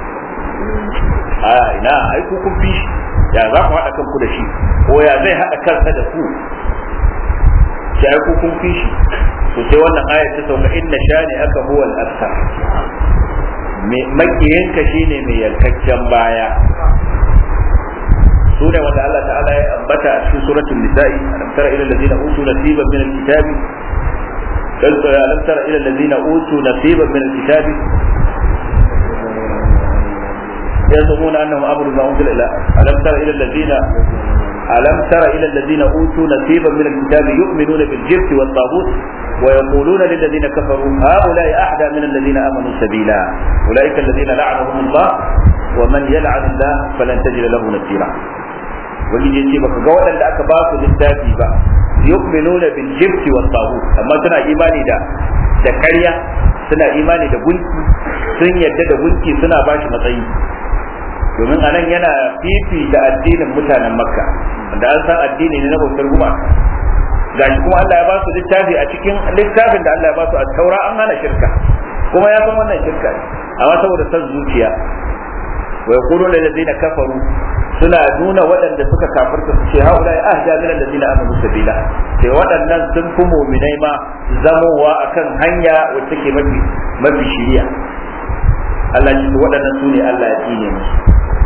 a ina ai ku kun fi shi ya za ku haɗa kanku da shi ko ya zai haɗa kansa da ku sai ai ku kun fi shi to sai wannan ayat ta sauka inna shani aka huwa al-akthar makiyinka shine mai yankakken baya sune wanda Allah ta'ala ya ambata a cikin suratul nisa'i alam tara ila allazina utu nasiban min al-kitabi alam tara ila allazina utu nasiban min al-kitabi يزعمون انهم امروا ما انزل الى الم تر الى الذين الم تر الى الذين اوتوا نصيبا من الكتاب يؤمنون بالجبت والطاغوت ويقولون للذين كفروا هؤلاء احدى من الذين امنوا سبيلا اولئك الذين لعنهم الله ومن يلعن الله فلن تجد له نصيرا wani ya ce baka ga waɗanda aka ba su littafi ba yu'minuna bil jibti wat taghut amma suna imani da da ƙarya suna imani da gunki sun yadda da gunki suna ba shi matsayi domin anan yana fifi da addinin mutanen makka da an san addini ne na bautar gumaka gashi kuma Allah ya ba su littafi a cikin littafin da Allah ya ba su a taura an hana shirka kuma ya san wannan shirka ne amma saboda san zuciya wa yaqulu lil ladina kafaru suna nuna waɗanda suka kafirta su ce haula ya ahda min alladina amanu sabila sai waɗannan sun fi mu'minai ma zamowa akan hanya wacce ke mafi mafi shiriya Allah ya ce waɗannan su ne Allah ya tsine musu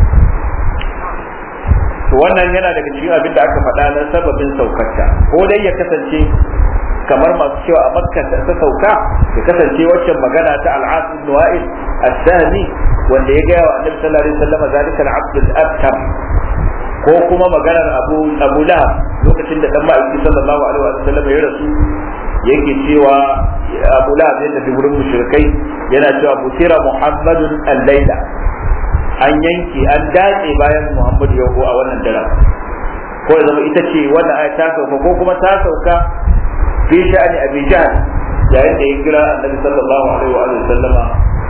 to wannan yana daga cikin abin da aka faɗa na sababin saukarta ko dai ya kasance kamar masu cewa a makka ta sauka ya kasance waccan magana ta al'as ibn wa'il as-sahmi wanda ya gaya wa annabi sallallahu alaihi wasallam zalika al-abd al-abtar ko kuma maganar abu abu lahab lokacin da dan ma'aiki sallallahu alaihi wasallam ya rasu yake cewa abu lahab ya tafi wurin mushrikai yana cewa butira muhammadun al-laila an yanke an datse bayan muhammadu ya a wannan daren ko ya zama ita ce wannan aya ta sauka ko kuma ta sauka fi sha'ani abi jahl yayin da ya kira annabi sallallahu alaihi wa sallama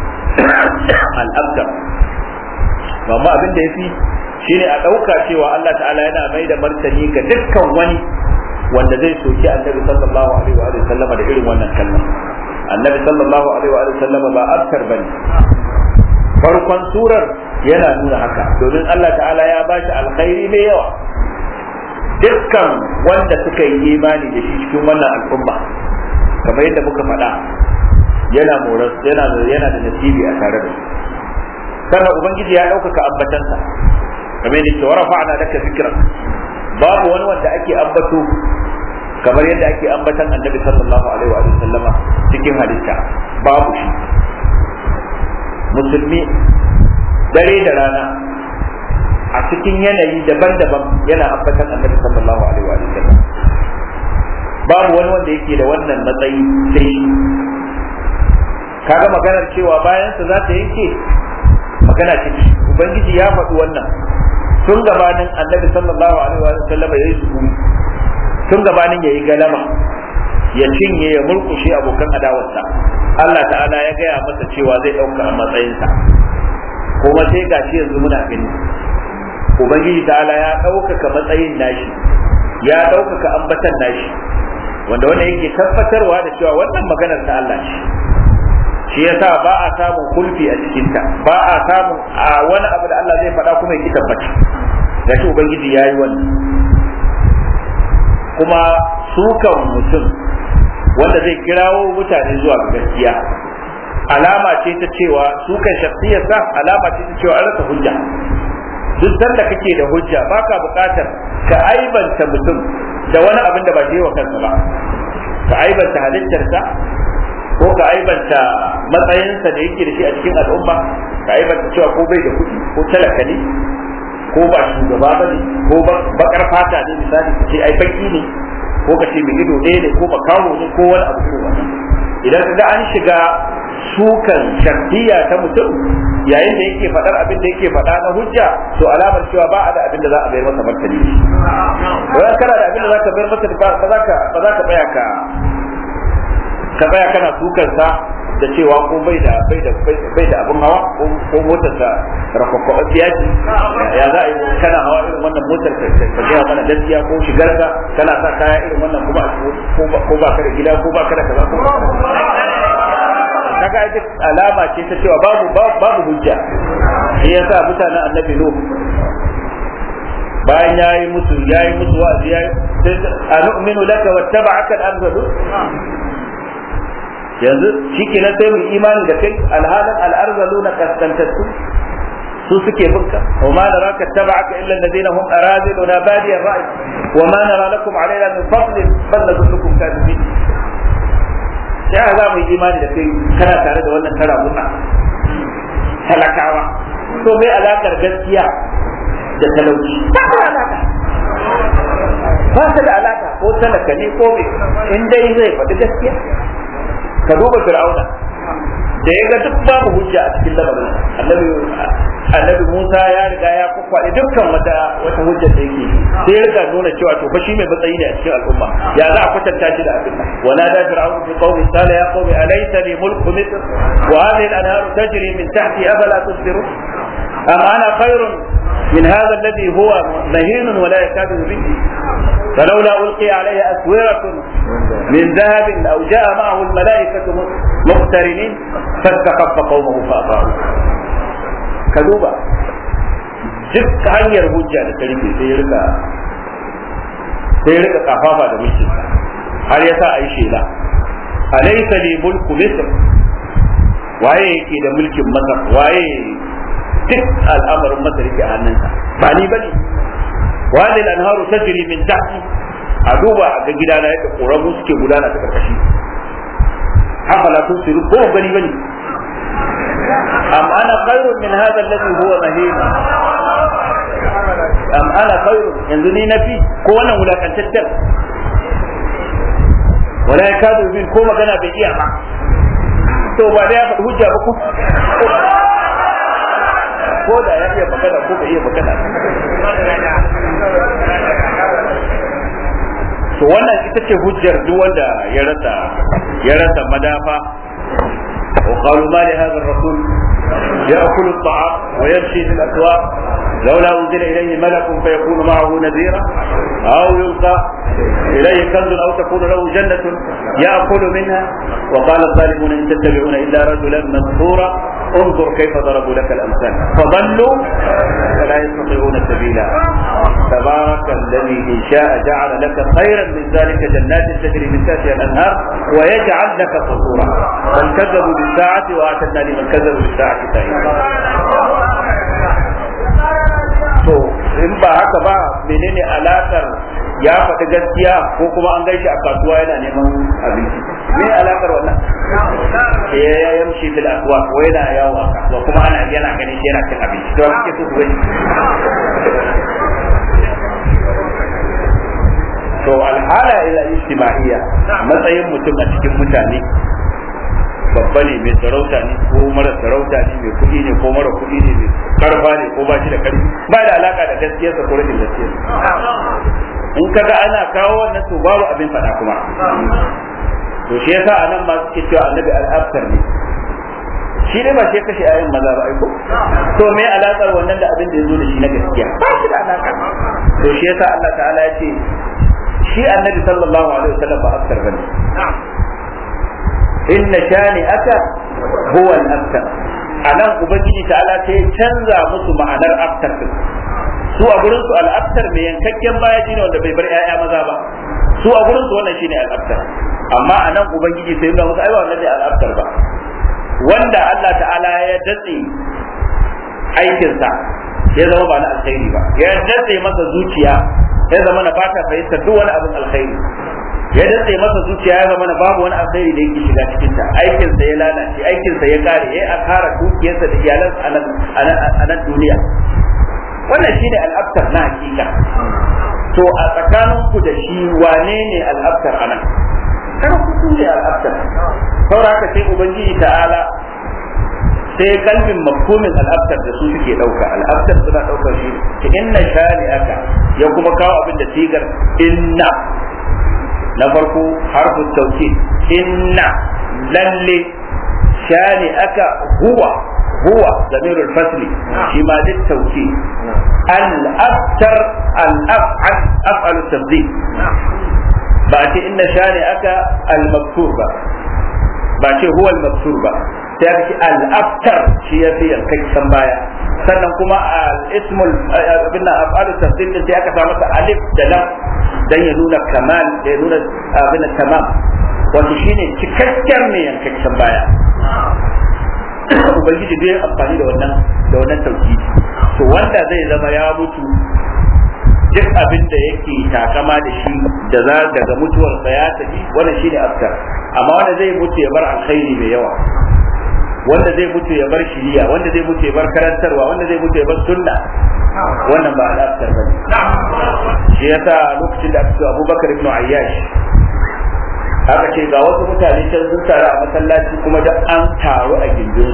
al-abtar amma abin da yafi shine a dauka cewa Allah ta'ala yana mai da martani ga dukkan wani wanda zai soki annabi sallallahu alaihi wa sallama da irin wannan kalma annabi sallallahu alaihi wa sallama ba abtar bane farkon surar yana nuna haka domin Allah ta'ala ya bashi alkhairi mai yawa dukkan wanda suka yi imani da shi cikin wannan al'umma kamar yadda muka faɗa yana moras yana yana da nasibi a tare da su sannan ubangiji ya ɗaukaka ambatansa kamar yadda cewa rafa'ana laka zikran babu wani wanda ake ambato kamar yadda ake ambatan annabi sallallahu alaihi wa sallama cikin halitta babu shi musulmi dare da rana a cikin yanayi daban-daban yana ambatan annabi sallallahu alaihi wa sallam babu wani wanda yake da wannan matsayi sai shi kaga maganar cewa bayan sa za ta yanke magana ce ubangiji ya faɗi wannan tun gabanin annabi sallallahu alaihi wa sallam ya yi sukuni tun gabanin ya yi galama ya cinye ya murkushe abokan adawarsa Allah ta'ala ya gaya masa cewa zai ɗauka a matsayinsa kuma sai gashi yanzu muna gani ubangiji ta'ala ya ɗaukaka matsayin nashi ya ɗaukaka ambatan nashi wanda wannan yake tabbatarwa da cewa wannan maganar ta Allah ce shi yasa ba a samun kulfi a cikinta ba a samun a wani abu da Allah zai faɗa kuma ya ki tabbata gashi ubangiji yayi wannan kuma sukan mutum wanda zai kirawo mutane zuwa ga gaskiya alama ce ta cewa sukan shakhsiyarsa alama ce ta cewa an rasa hujja duk sanda kake da hujja baka buƙatar ka aibanta mutum da wani abin da ba shi wa kansa ba ka aibanta halittarsa ko ka aibanta matsayinsa da yake da shi a cikin al'umma ka aibanta cewa ko bai da kuɗi ko talaka ne ko ba shugaba ba ne ko bakar fata ne misali ka ce ai baki ne ko ka ce mai ido ɗaya ne ko makaho ne ko wani abu irin wannan idan ka ga an shiga sukan shartiya ta mutum yayin da yake faɗar abin da yake faɗa na hujja to alamar cewa ba a da abin da za a bayar masa martani wani kana da abin da za ka bayar masa ba za ka ba za ka tsaya ka ka tsaya kana sukan sa da cewa ko bai da bai da bai da abin hawa ko motar sa rakwakwa ce ya za a yi kana hawa irin wannan motar ka ka gaya mana gaskiya ko shigar ka kana sa kaya irin wannan kuma ko ba ka da gida ko ba ka da kaza ko kaga ita alama ce ta cewa babu babu hujja shi yasa mutanen annabi nuh bayan yayi musu yayi musu wa'azi yayi anu'minu laka wattaba'aka al-arzalu yanzu shikenan sai mu imani da kai alhalan al-arzalu na kaskantattu su suke binka wa ma naraka taba'aka illa alladhina hum araziluna badiya ar-ra'i wa ma nara lakum alayna min fadlin bal nadullukum kadibin ya za mu yi imani da kai kana tare da wannan tara mutsa talakawa to mai alakar gaskiya da talauci ba ta alaka ba ta da alaka ko talaka ne ko mai in dai zai faɗi gaskiya ka duba fir'auna da ya ga duk babu hujja a cikin lamarin annabi annabi Musa ya riga ya kwakwaɗe dukkan wata wata hujjar da yake sai ya riga nuna cewa to fa shi mai matsayi ne a cikin al'umma ya za a kwatanta shi da abin wa nada fir'aun fi qawmi qala ya qawmi alaysa li mulku misr wa hadhihi al-anhar tajri min tahti afala tusbirun am ana khairun من هذا الذي هو مهين ولا يكاد يبين فلولا ألقي عليه أسورة من ذهب أو جاء معه الملائكة مقترنين فاستخف قومه فأطاعوه كذوبا duk hanyar hujja da ta rike sai ya rika sai ya rika kafafa da mulkin har ya sa a yi shela alaysa li mulku misr waye yake da mulkin masar waye duk al'amarin masar yake a hannunsa ba ni bane wani anharu tajri min tahti a duba a ga gidana yadda koramu suke gudana ta karkashi afala tusiru ko gani bane am ana khairun min hadha alladhi huwa mahin am ana khairun yanzu ni nafi ko wannan wulakantaccen wala yakadu bin ko magana bai iya ba to ba da ya faɗi hujja ba ko ko da ya iya magana ko bai iya magana to wannan ita ce hujjar duk wanda ya rasa ya rasa madafa وقالوا ما لهذا الرسول يأكل الطعام ويمشي في الأسواق لولا أنزل إليه ملك فيكون معه نذيرا أو يلقى إليه كنز أو تكون له جنة يأكل منها وقال الظالمون إن تتبعون إلا رجلا مسحورا انظر كيف ضربوا لك الأمثال فضلوا فلا يستطيعون سبيلا تبارك الذي إن شاء جعل لك خيرا من ذلك جنات تجري من تحتها الأنهار ويجعل لك قصورا بل كذبوا بالساعة وأعتدنا لمن كذبوا بالساعة سعيرا to in ba haka ba menene alakar ya faɗi gaskiya ko kuma an gaishe a kasuwa yana neman abinci me alakar wannan ya ya yamshi fil aswa ko yana yawo a kasuwa kuma ana yana ganin shi yana cin abinci to kike so ku gani to alhala ila ijtima'iyya matsayin mutum a cikin mutane babba ne mai sarauta ne ko mara sarauta ne mai kuɗi ne ko mara kuɗi ne mai karfa ne ko ba shi da karfi ba da alaka da gaskiyarsa ko rashin gaskiyarsa in kaga ana kawo wannan to babu abin faɗa kuma to shi yasa anan ma suke cewa annabi al-abtar ne shi ne ba shi kashe ayin maza ba aiko to me alakar wannan da abin da ya zo da shi na gaskiya ba shi da alaka to shi yasa Allah ta'ala ya ce shi annabi sallallahu alaihi wasallam ba abtar bane inna shani aka huwa al-abtar anan ubangiji ta'ala sai ya canza musu ma'anar abtar din su a gurin su al-abtar mai yankakken baya shine wanda bai bar 'ya'ya maza ba su a gurin su wannan shine al-abtar amma anan ubangiji sai ya musu ai ba wannan ne al-abtar ba wanda Allah ta'ala ya datse aikinsa ya zama ba na alkhairi ba ya datse masa zuciya ya zama na bata fahimta duk wani abin alkhairi ya datse masa zuciya ya zama na babu wani alkhairi da yake shiga cikin ta aikinsa ya lalace aikinsa ya kare ya akara dukiyarsa da iyalansa a nan duniya wannan shine al'abtar na hakika to a tsakaninku da shi wane ne al'abtar anan kada ku ne al'abtar saboda haka sai ubangiji ta'ala sai kalbin mafhumin al'abtar da su suke dauka al'abtar suna daukar shi ta inna shani aka ya kuma kawo abin da sigar inna na farko harfu tauki inna lalle shani aka huwa huwa zamirul fasli shi ma duk tauki al-abtar al-af'al af'alu tabdil ba ce inna shani aka al-maktur ba ba ce huwa al-maktur ba sai aka ce al-aftar shi ya fi yankakken baya sannan kuma al-ismul abin nan af'alu tafsir din sai aka samu alif da lam dan ya nuna kamal ya nuna abin tamam wato shine cikakken mai yankakken baya ubangiji bai amfani da wannan da wannan tauhidi to wanda zai zama ya mutu duk abin da yake takama da shi da za daga mutuwarsa ya tafi wannan shine aftar amma wanda zai mutu ya bar alkhairi mai yawa wanda zai mutu ya bar shiriya wanda zai mutu ya bar karantarwa wanda zai mutu ya bar sunna wannan ba al'aftar bane shi yasa lokacin da aka ce Abubakar ibn Ayyash aka ce ga wasu mutane can sun taru a masallaci kuma da an taru a gindin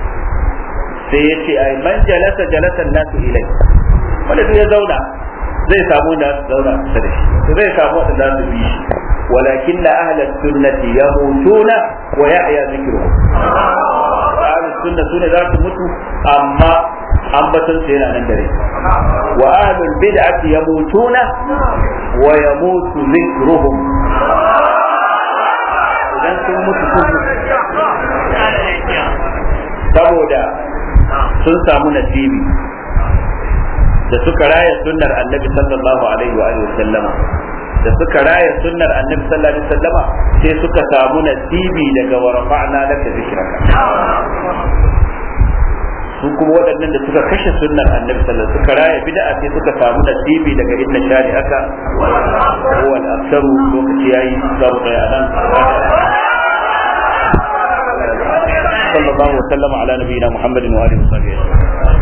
sai ya ce ai man jalasa jalasan nasu ilai wanda duk ya zauna zai samu da zauna kusa da shi to zai samu wanda za su bi shi walakin na ahla sunnati yamutuna wa yahya zikruhum ahlus sunna sune za su mutu amma ambaton su yana nan dare wa ahlul bid'ati yamutuna wa yamutu zikruhum idan sun mutu sun saboda sun samu nasibi da suka raya sunnar annabi sallallahu alaihi wa alihi sallama da suka raya sunnar annabi sallallahu alaihi sallama sai suka samu nasibi daga wa rafa'na laka zikraka su kuma waɗannan da suka kashe sunnar annabi sallallahu suka raya bid'a sai suka samu nasibi daga inna shari aka huwa al-aktaru lokaci yayi za mu tsaya nan صلى الله وسلم على نبينا محمد وآله وصحبه أجمعين